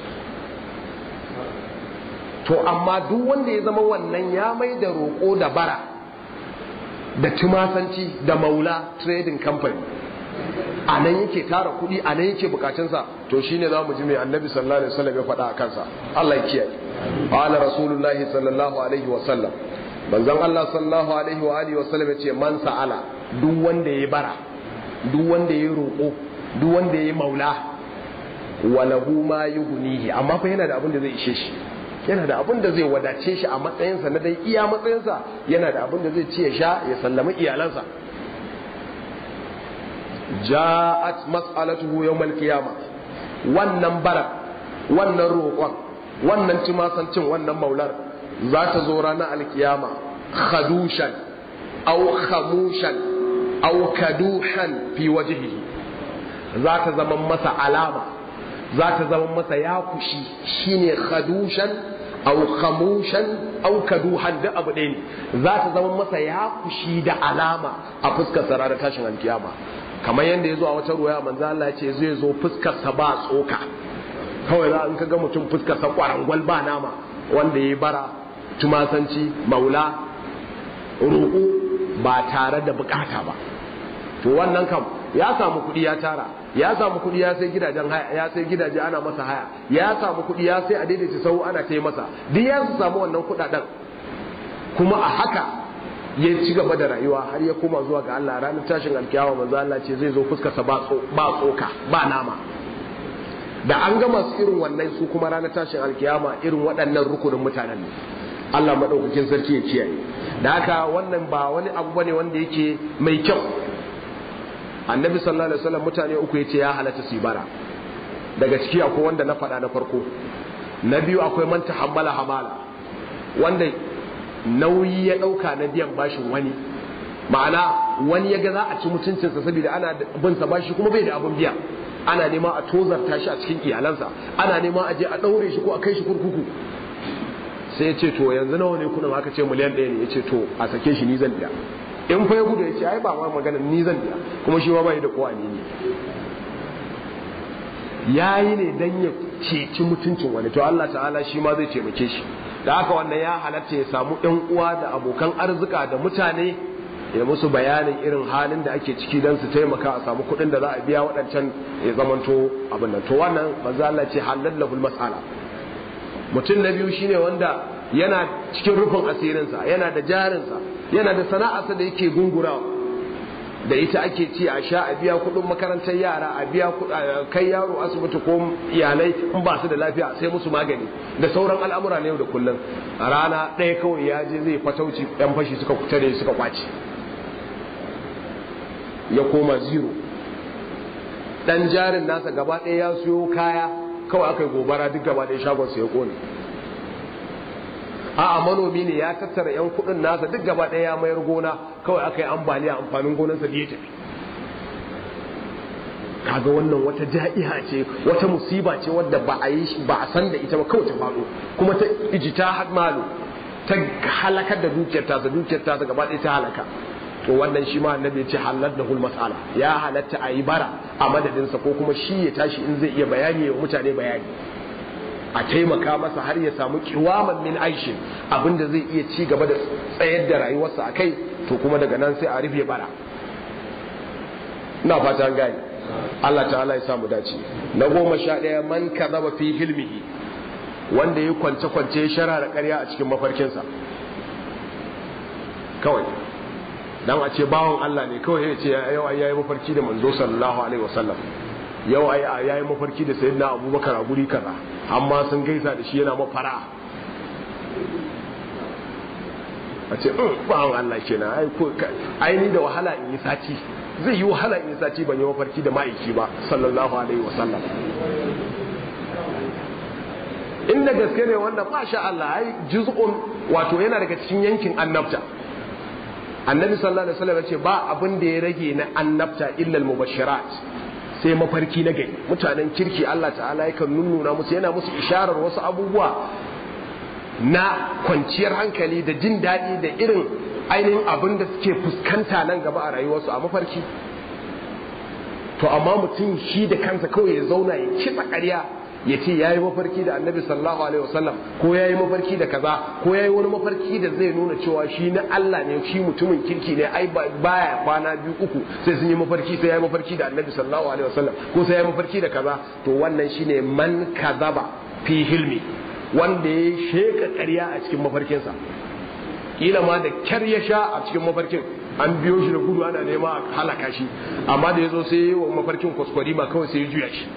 to amma duk wanda ya zama wannan ya mai da roƙo da bara da tumasanci da maula trading company a nan yake tara kuɗi a nan yake bukatunsa to shine za mu ji mai annabi sallallahu alaihi wasallam ya faɗa a kansa Allah ya kiyaye qala rasulullahi sallallahu alaihi wasallam manzon Allah sallallahu alaihi wa alihi wasallam ya ce man sa'ala duk wanda ya bara duk wanda ya roƙo duk wanda ya maula walahu ma yughnihi amma fa yana da abin da zai ishe shi yana da abin da zai wadace shi a matsayinsa na dai iya matsayinsa yana da abin da zai ci ya sha ya sallami iyalansa ja'at mas'alatuhu yawmal qiyama wannan bara wannan roƙon wannan cimasancin wannan maular za ta zo ranar alkiyama khadushan aw khamushan aw kaduhan fi wajhihi za ta zama masa alama za ta zama masa ya kushi shine khadushan aw khamushan aw kaduhan da abu ɗaya ne za ta zama masa ya kushi da alama a fuskar sa ranar tashin alkiyama kamar yadda ya zo a wata ruwaya manzo Allah ya ce zai zo fuskar sa ba tsoka kawai za in ka ga mutum fuskar sa kwarangwal ba nama wanda ya bara tumasanci maula roƙo ba tare da bukata ba to wannan kam ya samu kuɗi ya tara ya samu kuɗi ya sai gidajen haya ya sai gidaje ana masa haya ya samu kuɗi ya sai a daidaita sau ana ta masa duk ya samu wannan kuɗaɗen kuma a haka ya ci gaba da rayuwa har ya koma zuwa ga Allah ranar tashin alkiyawa manzo Allah ce zai zo fuskarsa ba tsoka ba nama da an gama su irin wannan su kuma ranar tashin alkiyama irin waɗannan rukunin mutanen ne Allah madaukakin sarki ya kiyaye da haka wannan ba wani abu bane wanda yake mai kyau annabi sallallahu alaihi wasallam mutane uku yace ya halatta su bara daga ciki akwai wanda na faɗa na farko na biyu akwai man tahammala hamala wanda nauyi ya ɗauka na biyan bashin wani ma'ana wani ya ga za a ci mutuncinsa saboda ana bin sa bashi kuma bai da abin biya ana nema a tozarta shi a cikin iyalansa ana nema a je a ɗaure shi ko a kai shi kurkuku sai ya ce to yanzu nawa ne kuna aka ce miliyan ɗaya ne ya ce to a sake shi ni zan biya in fa ya gudu ya ce ai ba ma magana ni zan biya kuma shi ma bai da kowa ne ya yi ne dan ya ceci mutuncin wani to Allah ta'ala shi ma zai taimake shi da haka wannan ya halatta ya samu ɗan uwa da abokan arzika da mutane ya musu bayanin irin halin da ake ciki don su taimaka a samu kuɗin da za a biya waɗancan ya zamanto abin nan to wannan manzo Allah ce halallahul mas'ala mutum na biyu shine wanda yana cikin rufin asirinsa yana da jarinsa yana da sana'arsa da yake gungurawa da ita ake ci a sha a biya kuɗin makarantar yara a biya kai yaro asibiti ko iyalai in ba su da lafiya sai musu magani da sauran al'amura na yau da kullum a rana ɗaya kawai ya je zai fatauci yan fashi suka tare suka kwace ya koma zero dan jarin nasa gaba ɗaya ya siyo kaya kawai aka yi gobara duk gaba ɗaya shagon su ya kone a'a manomi ne ya tattara yan kuɗin nasa duk gaba ɗaya ya mayar gona kawai aka yi ambaliya amfanin gonarsa da ya tafi kaga wannan wata ja'iha ce wata musiba ce wadda ba a yi ba a san da ita ba kawai ta faɗo kuma ta ijita malu ta halakar da dukiyar tasa dukiyar tasa gaba ɗaya ta halaka to wannan shi ma annabi ya ce halar da mas'ala ya halatta a yi bara a madadinsa ko kuma shi ya tashi in zai iya bayani wa mutane bayani a taimaka masa har ya samu kiwaman min aishin abinda zai iya ci gaba da tsayar da rayuwarsa a kai to kuma daga nan sai a rufe bara ina fata an gane Allah ta'ala ya samu dace na goma sha ɗaya man kazaba fi hilmihi wanda ya kwance kwance ya shara da ƙarya a cikin mafarkinsa kawai dan a ce bawon Allah ne kawai ya ce yau ai yayi mafarki da manzo sallallahu alaihi wasallam yau ai yayi mafarki da sayyidina Abubakar a guri kaza amma sun gaisa da shi yana mafara a ce bawon Allah kenan ai ko ai ni da wahala in yi sati zai yi wahala in yi sati ban yi mafarki da ma'aiki ba sallallahu alaihi wasallam inda gaske ne wanda masha Allah ai juz'un wato yana daga cikin yankin annabta annabi sallallahu alaihi wasallam ce ba abin da ya rage na annabta illa al-mubashirat sai mafarki na gari mutanen kirki Allah ta'ala yakan nunnuna musu yana musu isharar wasu abubuwa na kwanciyar hankali da jin daɗi da irin ainihin abin da suke fuskanta nan gaba a rayuwarsu a mafarki to amma mutum shi da kansa kawai ya zauna ya kitsa ƙarya ya ce ya yi mafarki da annabi sallallahu alaihi wasallam ko ya yi mafarki da kaza ko ya yi wani mafarki da zai nuna cewa shi na Allah ne shi mutumin kirki ne ai baya kwana biyu uku sai sun yi mafarki sai ya yi mafarki da annabi sallallahu alaihi wasallam ko sai ya yi mafarki da kaza to wannan shine man kazaba fi hilmi wanda ya sheka ƙarya a cikin mafarkinsa kila ma da kyar ya sha a cikin mafarkin an biyo shi da gudu ana nema a halaka shi amma da ya zo sai ya yi wa mafarkin kwaskwari ba kawai sai ya juya shi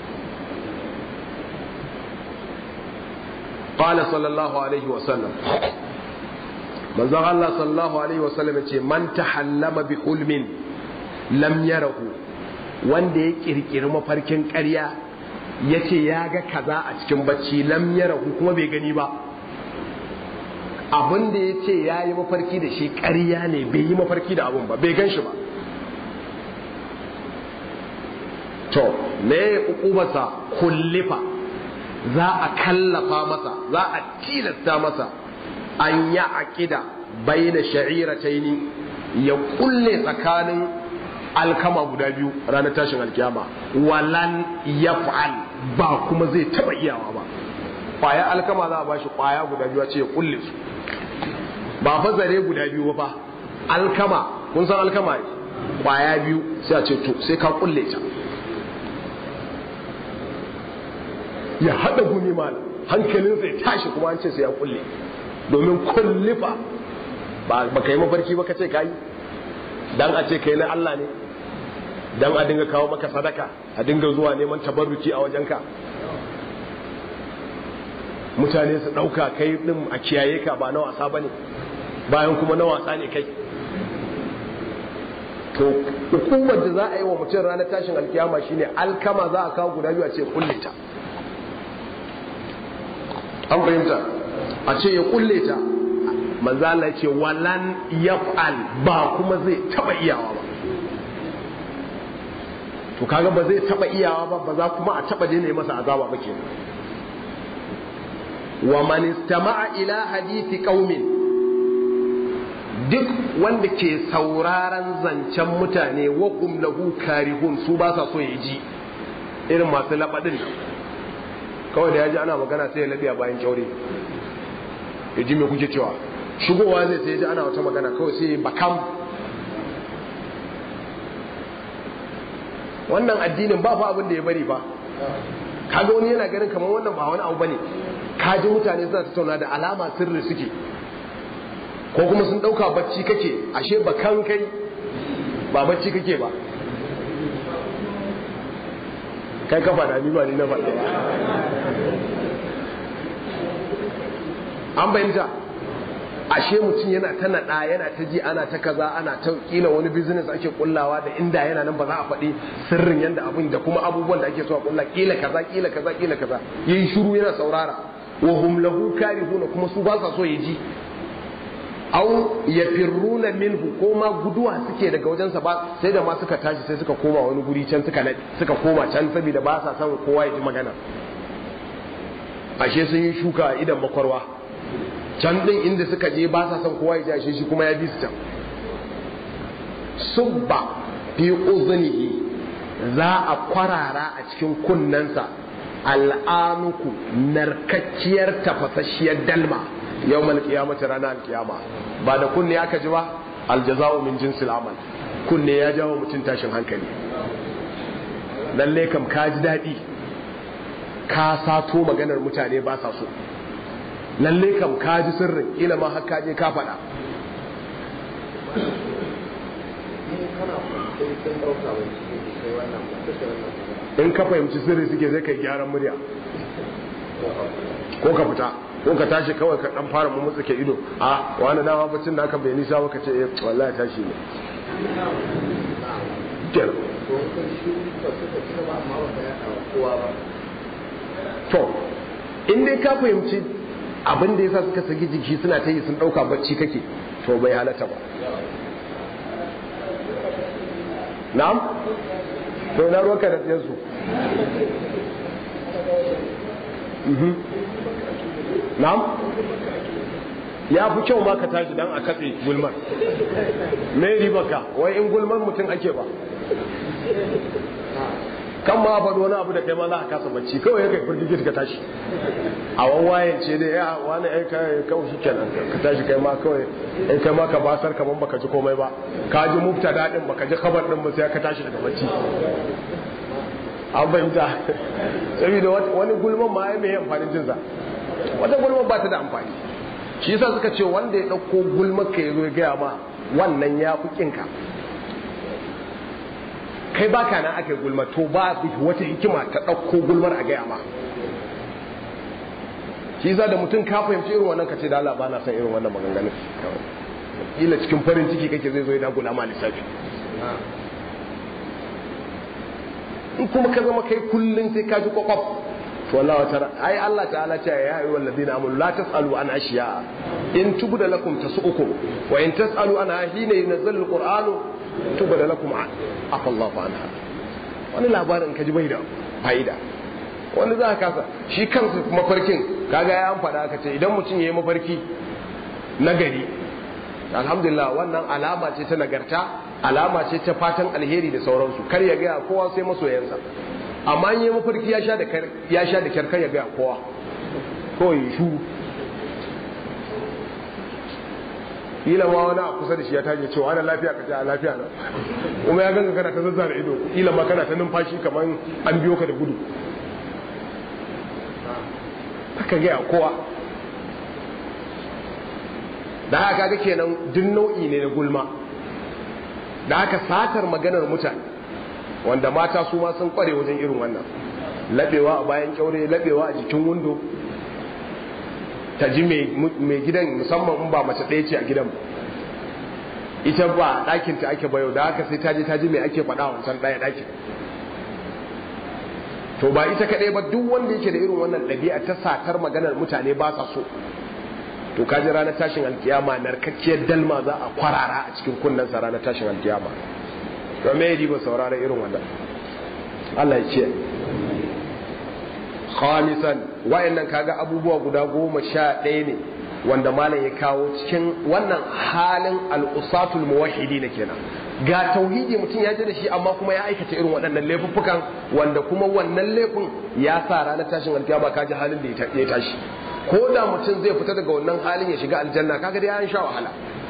قال صلى الله عليه وسلم من زغ الله صلى الله عليه وسلم من تحلم بحلم لم يره wanda ya kirkiri mafarkin ƙarya ya ce ya ga kaza a cikin bacci lam ya rahu kuma bai gani ba abin da ya ce ya yi mafarki da shi ƙarya ne bai yi mafarki da abin ba bai gan shi ba to me ya ukubarsa kullifa za a kallafa masa za a tilasta masa an ya aƙida bai da sha'irataini ya kulle tsakanin alkama guda biyu ranar tashin alkiyama walan ya fa'al ba kuma zai taɓa iyawa ba ƙwaya alkama za a ba shi ƙwaya guda biyu a ce ya kulle su ba fa zare guda biyu ba alkama kun san alkama ne ƙwaya biyu sai a ce to sai ka kulle ta ya haɗa gumi malam hankalinsa ya tashi kuma an ce sai ya kulle domin kullifa ba ka yi mafarki ba ka ce ka yi dan a ce kai na Allah ne dan a dinga kawo maka sadaka a dinga zuwa neman tabarruki a wajenka mutane su ɗauka kai ɗin a kiyaye ka ba na wasa ba ne bayan kuma na wasa ne kai to hukumar da za a yi wa mutum ranar tashin alkiyama shine alkama za a kawo guda biyu a ce kulle ta an fahimta a ce ya kulle ta manzo Allah ce walan yaf'al ba kuma zai taba iyawa ba to kaga ba zai taba iyawa ba ba za kuma a taba daina masa azaba ba kenan wa man istama'a ila hadithi qaumin duk wanda ke sauraron zancen mutane wa hum lahu karihun su ba sa so ya ji irin masu labadin nan kawai da ya ji ana magana sai ya labi a bayan kyaure ya ji me kuke cewa shigowa zai sai ya ji ana wata magana kawai sai ya bakam wannan addinin ba fa abin da ya bari ba kaga wani yana ganin kamar wannan ba wani abu bane kaji mutane suna tattauna da alama sirri suke ko kuma sun dauka bacci kake ashe ba kan kai ba bacci kake ba kai ka faɗa ni ba ni na faɗa ba an bayyanta ashe mutum yana ta naɗa yana ta ji ana ta kaza ana ta kila wani business ake kullawa da inda yana nan ba za a faɗi sirrin yanda abin da kuma abubuwan da ake so a kulla kila kaza kila kaza kila kaza yayi shiru yana saurara wa hum lahu karihuna kuma su ba sa so ya ji aw yafirruna minhu ko ma guduwa suke daga wajensa ba sai da ma suka tashi sai suka koma wani guri can suka suka koma can saboda ba sa son kowa ya ji magana ashe sun yi shuka a idan makwarwa can din inda suka je ba sa son kowa ya ji ashe shi kuma ya bi su can subba fi uzunihi za a kwarara a cikin kunnensa al'anuku narkakkiyar tafasasshiyar dalma yau mal kiyamata ranar alkiyama ba da kunne aka ji ba aljaza'u min jinsil amal kunne ya jawo mutum tashin hankali lalle kam ka ji daɗi ka sato maganar mutane ba sa so lalle kam ka ji sirrin ila ma har je ka faɗa in ka fahimci sirri suke zai kai gyaran murya ko ka fita ko ka tashi kawai ka dan fara mu ke ido a wani dama bacin da aka bai nisa ba ka ce eh wallahi tashi ne to in dai ka fahimci abin da yasa suka saki jiki suna ta yi sun dauka bacci kake to bai halatta ba na'am to na ruwanka da tsiyansu na'am ya fi kyau ma ka tashi dan a katse gulmar me ribarka wai in gulmar mutum ake ba kan ma faɗo wani abu da kai ma za a kasa bacci kawai ya kai firgigit ka tashi a wawayen ce dai ya wani ai kai kawai shi kenan ka tashi kai ma kawai ai kai ma ka basar kaman baka ji komai ba ka ji mufta daɗin baka ji kabar ɗin ba sai ka tashi daga bacci an fahimta saboda wani gulman ma ya mai amfanin jinsa wata gulman ba ta da amfani shi yasa suka ce wanda ya ɗauko gulmar ka ya zo ya gaya ma wannan ya fi kinka kai ba ka nan aka yi gulma to ba wata hikima ta ɗauko gulmar a gaya ma shi yasa da mutum ka fahimci irin wannan ka ce da Allah ba na son irin wannan maganganun kila cikin farin ciki kake zai zo ya dagula ma lissafi in kuma ka zama kai kullum sai ka ji kwakwaf to Allah wata ai Allah ta'ala ce ya ayyuhal ladina amanu la tasalu an ashiya in tubda lakum tasu'ukum wa in tasalu an hina yunzalu alqur'anu tubda lakum afa Allah anha wani labarin ka ji bai da fa'ida wani za ka kasa shi kansa mafarkin kaga ya an faɗa ka ce idan mutum ya yi mafarki na gari alhamdulillah wannan alama ce ta nagarta alama ce ta fatan alheri da sauransu kar ya gaya kowa sai masoyansa amma yi mafarki ya sha da ya sha da kyar kar ya gaya kowa kawai ya shuru kila ma wani a kusa da shi ya tashi cewa ana lafiya ka ce a lafiya na kuma ya ganga kana ta zazzara ido kila ma kana ta numfashi kamar an biyo ka da gudu haka gaya kowa da haka kaga kenan duk nau'i ne na gulma da haka satar maganar mutane wanda mata su ma sun kware wajen irin wannan labewa a bayan kyaure labewa a jikin windo ta ji mai gidan musamman in ba mace ɗaya ce a gidan ita ba ɗakin ta ake bayo da haka sai ta je ta ji mai ake faɗa wancan ɗaya ɗakin to ba ita kaɗai ba duk wanda yake da irin wannan ɗabi'a ta satar maganar mutane ba sa so to kaji ranar tashin alkiyama narkakkiyar dalma za a kwarara a cikin kunnensa ranar tashin alkiyama to me yi ba saurara irin wannan Allah ya ce khamisan wayannan kaga abubuwa guda goma sha ɗaya ne wanda malam ya kawo cikin wannan halin al'usatul muwahhidi ne kenan ga tauhidi mutum ya ji da shi amma kuma ya aikata irin waɗannan laifuffukan wanda kuma wannan laifin ya sa ranar tashin alkiyama kaji halin da ya tashi ko da mutum zai fita daga wannan halin ya shiga aljanna kaga dai an sha wahala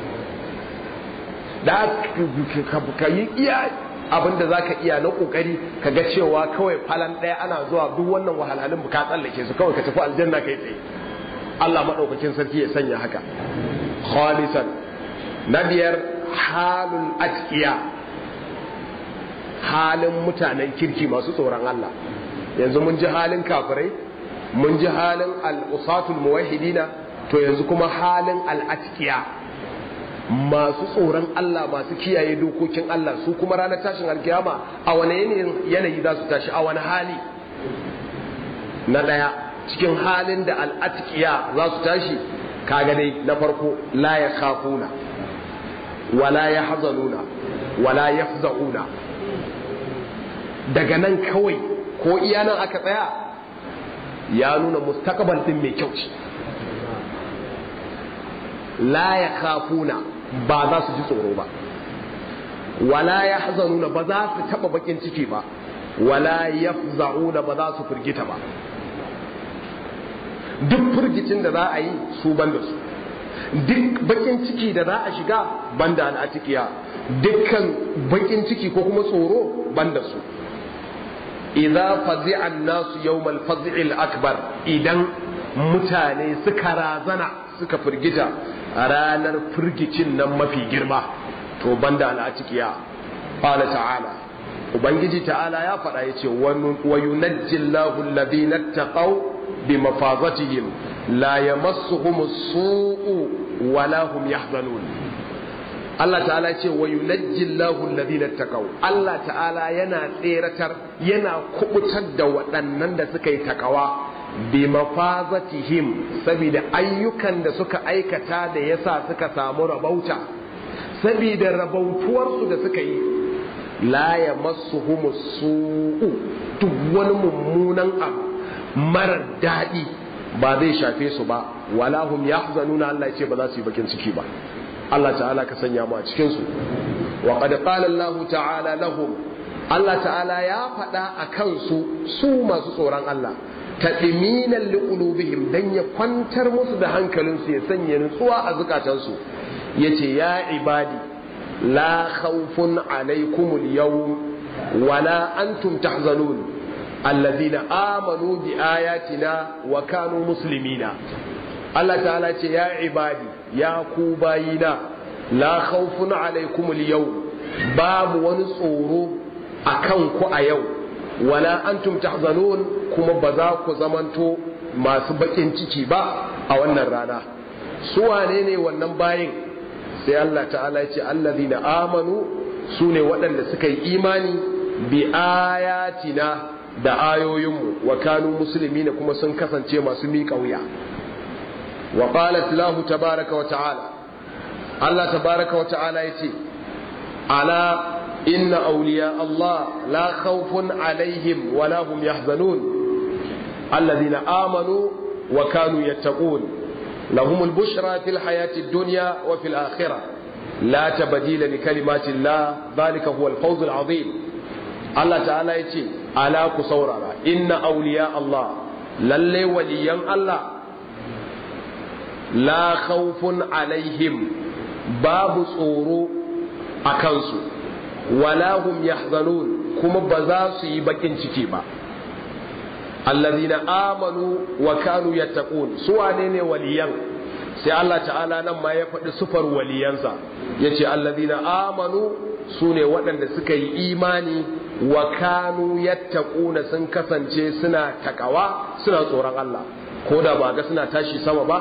da ka yi iya abin da za ka iya na kokari ka ga cewa kawai falan ɗaya ana zuwa duk wannan wahalhalun ka tsallake su kawai ka tafi aljanna kai tsaye Allah maɗaukakin sarki ya sanya haka khalisan na biyar halul atqiya halin mutanen kirki masu tsoron Allah yanzu mun ji halin kafirai mun ji halin al'usatul muwahidina to yanzu kuma halin al'atkiya masu tsoron Allah masu kiyaye dokokin Allah su kuma ranar tashin alkiyama a wane yanayi za su tashi a wani hali na ɗaya cikin halin da al'atkiya za su tashi kaga dai na farko la ya kafuna wala ya hazanuna wala ya daga nan kawai ko iya nan aka tsaya ya nuna mustakabal din mai kyau ce la ya kafuna ba za su ji tsoro ba wala ya hazanuna ba za su taba bakin ciki ba wala ya za'una ba za su firgita ba duk firgicin da za a yi su ban da su duk bakin ciki da za a shiga ban da al'atikiya dukkan bakin ciki ko kuma tsoro ban da su idza fazi'a an-nasu yawmal faz'il akbar idan mutane suka razana suka firgita a ranar firgicin nan mafi girma to banda al'atikiya qala ta'ala ubangiji ta'ala ya faɗa yace wa yunajji Allahu alladhina taqaw bi mafazatihim la yamassuhum as-su'u wa la hum yahzanun Allah ta'ala ce wa yunajji Allahu alladhina taqaw Allah ta'ala yana tseratar yana kubutar da waɗannan da suka yi takawa bi mafazatihim saboda ayyukan da suka aikata da yasa suka samu rabauta saboda rabautuwarsu da suka yi la yamassuhum su'u duk wani mummunan abu marar daɗi ba zai shafe su ba wala hum yahzanuna Allah ya ce ba za su yi bakin ciki ba Allah ta'ala ka sanya mu a cikin su wa qad qala Allah ta'ala lahum Allah ta'ala ya faɗa a kansu su masu tsoron Allah tadminan liqulubihim dan ya kwantar musu da hankalinsu ya sanya nutsuwa a zukatansu yace ya ibadi la khawfun alaykumul yawm wala antum tahzanun alladhina amanu bi ayatina wa kanu muslimina Allah ta'ala ce ya ibadi ya ku bayina la khawfun alaikum yau babu wani tsoro akan ku a yau wala antum tahzanun kuma ba za ku zamanto masu bakin ciki ba a wannan rana su wane ne wannan bayin sai Allah ta'ala ya ce allazina amanu su ne waɗanda suka yi imani bi ayatina da ayoyinmu wa kanu muslimina kuma sun kasance masu miƙa wuya وقالت له تبارك وتعالى الله تبارك وتعالى يتي ألا إن أولياء الله لا خوف عليهم ولا هم يحزنون الذين آمنوا وكانوا يتقون لهم البشرى في الحياة الدنيا وفي الآخرة لا تبديل لكلمات الله ذلك هو الفوز العظيم الله تعالى يتي ألا كسورا إن أولياء الله للي وليا الله la khawfun alaihim babu tsoro a kansu wala hum yahzanun kuma ba za su yi bakin ciki ba allazina amanu wa kanu yattaqun su wane ne waliyan sai Allah ta'ala nan ma ya faɗi sufar waliyansa yace allazina amanu su ne waɗanda suka yi imani wa kanu yattaquna sun kasance suna takawa suna tsoron Allah ko da ba ga suna tashi sama ba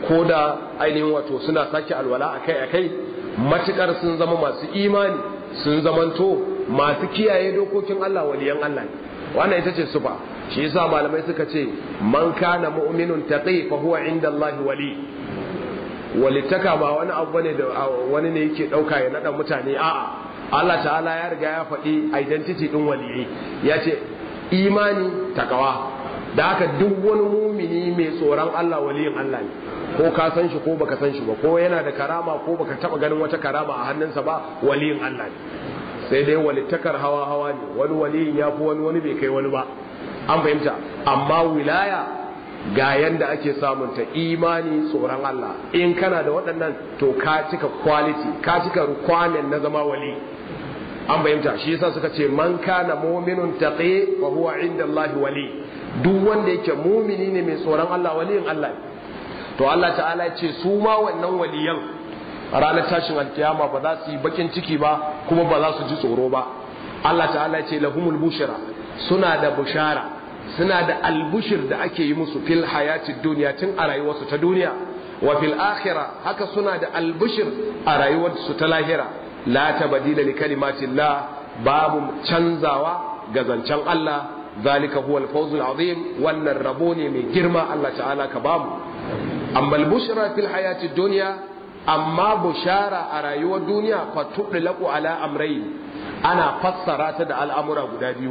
ko da ainihin wato suna sake alwala akai akai matukar sun zama masu imani sun zamanto masu kiyaye dokokin Allah waliyan Allah ne wannan ita ce sufa shi yasa malamai suka ce man kana mu'minun taqi fa huwa inda Allah wali walittaka ba wani abu bane da wani ne yake dauka ya nada mutane a'a Allah ta'ala ya riga ya faɗi identity din waliyai ya ce imani takawa da haka duk wani mumini mai tsoron Allah waliyin Allah ne ko ka san shi ko baka san shi ba ko yana da karama ko baka taba ganin wata karama a hannunsa ba waliyin Allah ne sai dai walittakar hawa hawa ne wani waliyin ya fi wani wani bai kai wani ba an fahimta amma wilaya ga yanda ake samun ta imani tsoron Allah in kana da waɗannan to ka cika quality ka cika requirement na zama wali an fahimta shi yasa suka ce man kana mu'minun taqi wa huwa inda Allah wali duk wanda yake mumini ne mai tsoron Allah waliyin Allah to Allah ta'ala ce su ma wannan waliyan ranar tashin alkiyama ba za su yi bakin ciki ba kuma ba za su ji tsoro ba Allah ta'ala ce lahumul bushra suna da bushara suna da albushir da ake yi musu fil hayatid duniya tun a rayuwarsu ta duniya wa fil akhirah haka suna da albushir a rayuwarsu ta lahira la tabdila li kalimatillah babu canzawa ga zancen Allah zalika huwa al-fawzul azim wannan rabo ne mai girma Allah ta'ala ka bamu amma al-bushra fil hayatid dunya amma bushara a rayuwar duniya fa tudlaqu ala amrayn ana fassara ta da al'amura guda biyu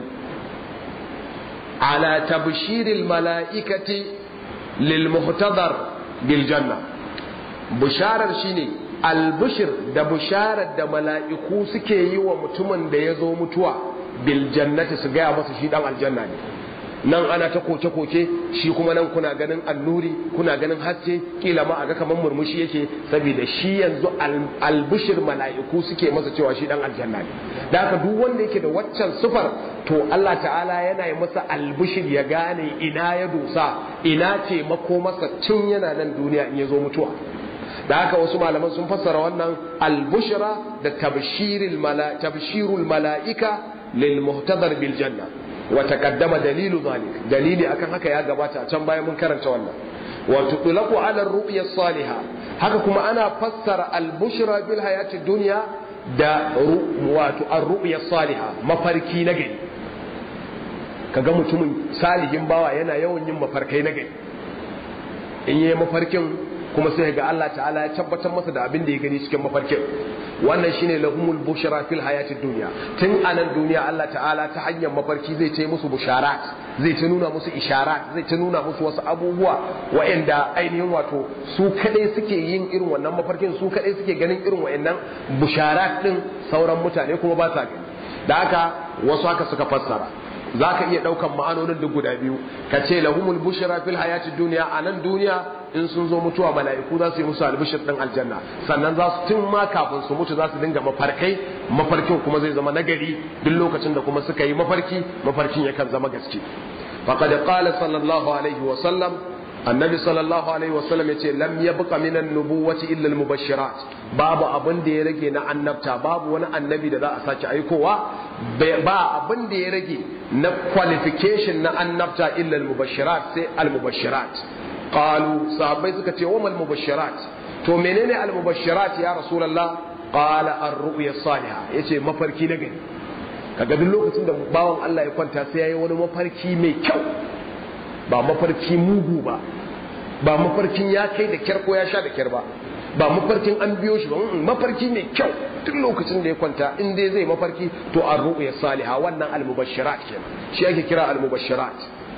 ala tabshiril mala'ikati lil muhtadar bil janna busharar shine albushir da busharar da mala'iku suke yi wa mutumin da ya zo mutuwa bil jannati su gaya masa shi dan aljanna ne nan ana ta koke-koke shi kuma nan kuna ganin annuri kuna ganin haske kila ma a ga kamar murmushi yake saboda shi yanzu albushir mala'iku suke masa cewa shi dan aljanna ne da haka duk wanda yake da waccan sufar to Allah ta'ala yana yi masa albushir ya gane ina ya dosa ina ce mako masa tun yana nan duniya in ya zo mutuwa da haka wasu malaman sun fassara wannan albushra da tabshirul mala'ika lil muhtadar bil janna wa taqaddama dalilu zalik dalili akan haka ya gabata a can bayan mun karanta wannan wa tutlaqu ala ar-ru'ya salihah haka kuma ana fassara al-bushra bil hayati dunya da wato ar-ru'ya salihah mafarki na gari kaga mutumin salihin bawa yana yawan yin mafarkai na gari in yayi mafarkin kuma sai ga Allah ta'ala ya tabbatar masa da abin da ya gani cikin mafarkin wannan shine lahumul bushra fil hayatid dunya tun anan duniya Allah ta'ala ta hanyar mafarki zai ce musu busharat zai ta nuna musu isharat zai ta nuna musu wasu abubuwa waɗanda ainihin wato su kadai suke yin irin wannan mafarkin su kadai suke ganin irin waɗannan busharat din sauran mutane kuma ba sa gani da haka wasu haka suka fassara za ka iya ɗaukan ma'anonin duk guda biyu ka ce lahumul bushra fil hayati duniya a nan duniya in sun zo mutuwa mala'iku za su yi musu albishir ɗin aljanna sannan za su tun ma kafin su mutu za su dinga mafarkai mafarkin kuma zai zama nagari duk lokacin da kuma suka yi mafarki mafarkin yakan zama gaske faqad qala sallallahu alaihi wa sallam annabi sallallahu alaihi wa sallam yace lam yabqa min an-nubuwati illa al-mubashirat babu abin da ya rage na annabta babu wani annabi da za a sake aikowa ba abin da ya rage na qualification na annabta illa al-mubashirat sai al-mubashirat qalu sahabbai suka ce wa mal mubashirat to menene al-mubashirat ya rasulullah qala ar-ru'ya salihah yace mafarki na gari kaga duk lokacin da bawan Allah ya kwanta sai yayi wani mafarki mai kyau ba mafarki mugu ba ba mafarkin ya kai da kyar ko ya sha da kyar ba ba mafarkin an biyo shi ba mafarki mai kyau duk lokacin da ya kwanta in dai zai mafarki to an ru'ya saliha wannan al-mubashirat kenan shi ake kira al-mubashirat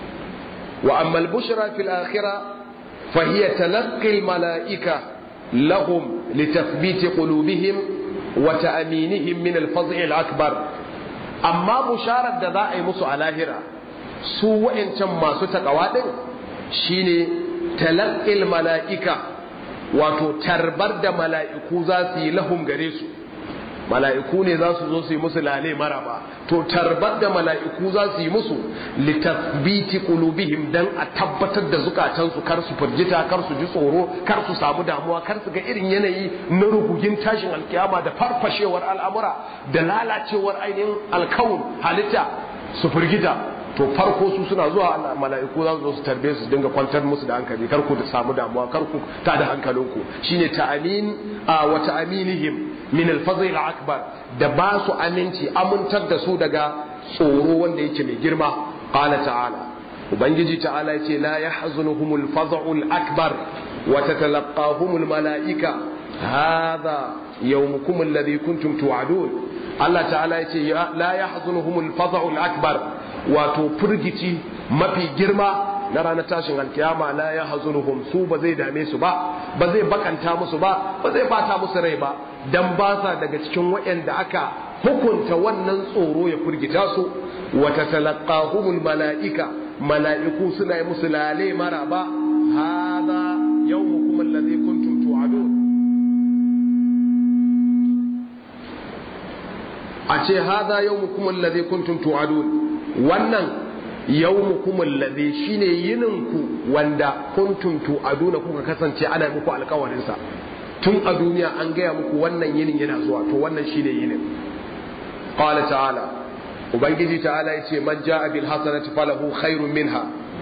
wa amma al-bushra fil akhirah fa hiya talaqqi al-mala'ika lahum li tathbit qulubihim wa ta'minihim min al-fadh al-akbar amma busharar da za a yi musu a lahira su wa'ancan masu takawa din shine talaqqil mala'ika wato tarbar da mala'iku za su yi lahum gare su mala'iku ne za su zo su yi musu lale maraba to tarbar da mala'iku za su yi musu litasbiti qulubihim dan a tabbatar da zukatansu kar su firgita kar su ji tsoro kar su samu damuwa kar su ga irin yanayi na rugugin tashin alkiyama da farfashewar al'amura da lalacewar ainihin alkawun halitta su firgita to farko su suna zuwa mala'iku za su zo su tarbe su dinga kwantar musu da hankali kar ku samu damuwa kar ku ta da hankalinku shine ta'amin wa ta'aminihim min al-fazl al-akbar da ba su aminci amintar da su daga tsoro wanda yake mai girma qala ta'ala ubangiji ta'ala yace la yahzunuhumul faz'ul akbar wa tatalaqahumul mala'ika hadha yawmukum alladhi kuntum tu'adun Allah ta'ala yace la yahzunuhumul faz'ul akbar wato furgici mafi girma na ranar tashin alkiyama la yahzunuhum su ba zai dame su ba ba zai bakanta musu ba ba zai bata musu rai ba dan ba sa daga cikin waɗanda aka hukunta wannan tsoro ya furgita su wa tatalaqahumul mala'ika mala'iku suna yi musu lale mara ba hadha yawmukum alladhi kuntum tu'adun a ce hadha yawmukum alladhi kuntum tu'adun wannan yawmukum alladhi shine yininku wanda kuntum tu'aduna kuka kasance ana muku alƙawarin sa tun a duniya an gaya muku wannan yinin yana zuwa to wannan shine yinin qala ta'ala ubangiji ta'ala yace man ja'a bil hasanati falahu khairun minha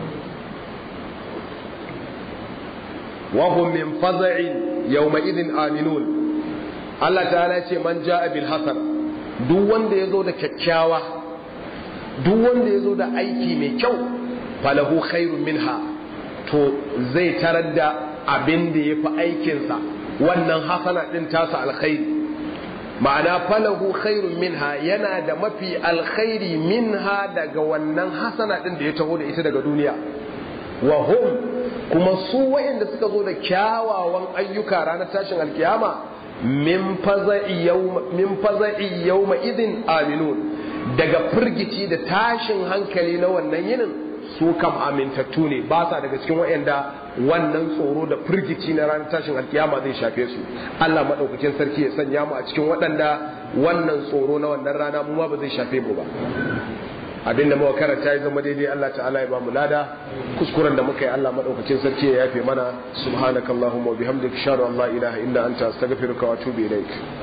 wa hum min faza'in yawma idhin aminun Allah ta'ala yace man ja'a bil hasana duk wanda yazo da kyakkyawa duk wanda yazo da aiki mai kyau falahu khairun minha to zai tarar da abin da yafi aikinsa wannan hasana din tasa alkhairi ma'ana falahu khairun minha yana da mafi alkhairi minha daga wannan hasana din da ya taho da ita daga duniya wa hum kuma su wayanda suka zo da kyawawan ayyuka ranar tashin alkiyama min faza'i yawma min faza'i yawma idin aminun daga firgici da tashin hankali na wannan yinin su kam amintattu ne ba sa daga cikin wayanda wannan tsoro da firgici na ranar tashin alkiyama zai shafe su Allah madaukakin sarki ya sanya mu a cikin waɗanda wannan tsoro na wannan rana mu ma ba zai shafe mu ba abinda muka karanta ya zama daidai Allah ta'ala ya ba mu lada kuskuren da muka yi Allah madaukakin sarki ya yafe mana subhanakallahumma wa bihamdika ashhadu an la ilaha illa anta astaghfiruka wa atubu ilaik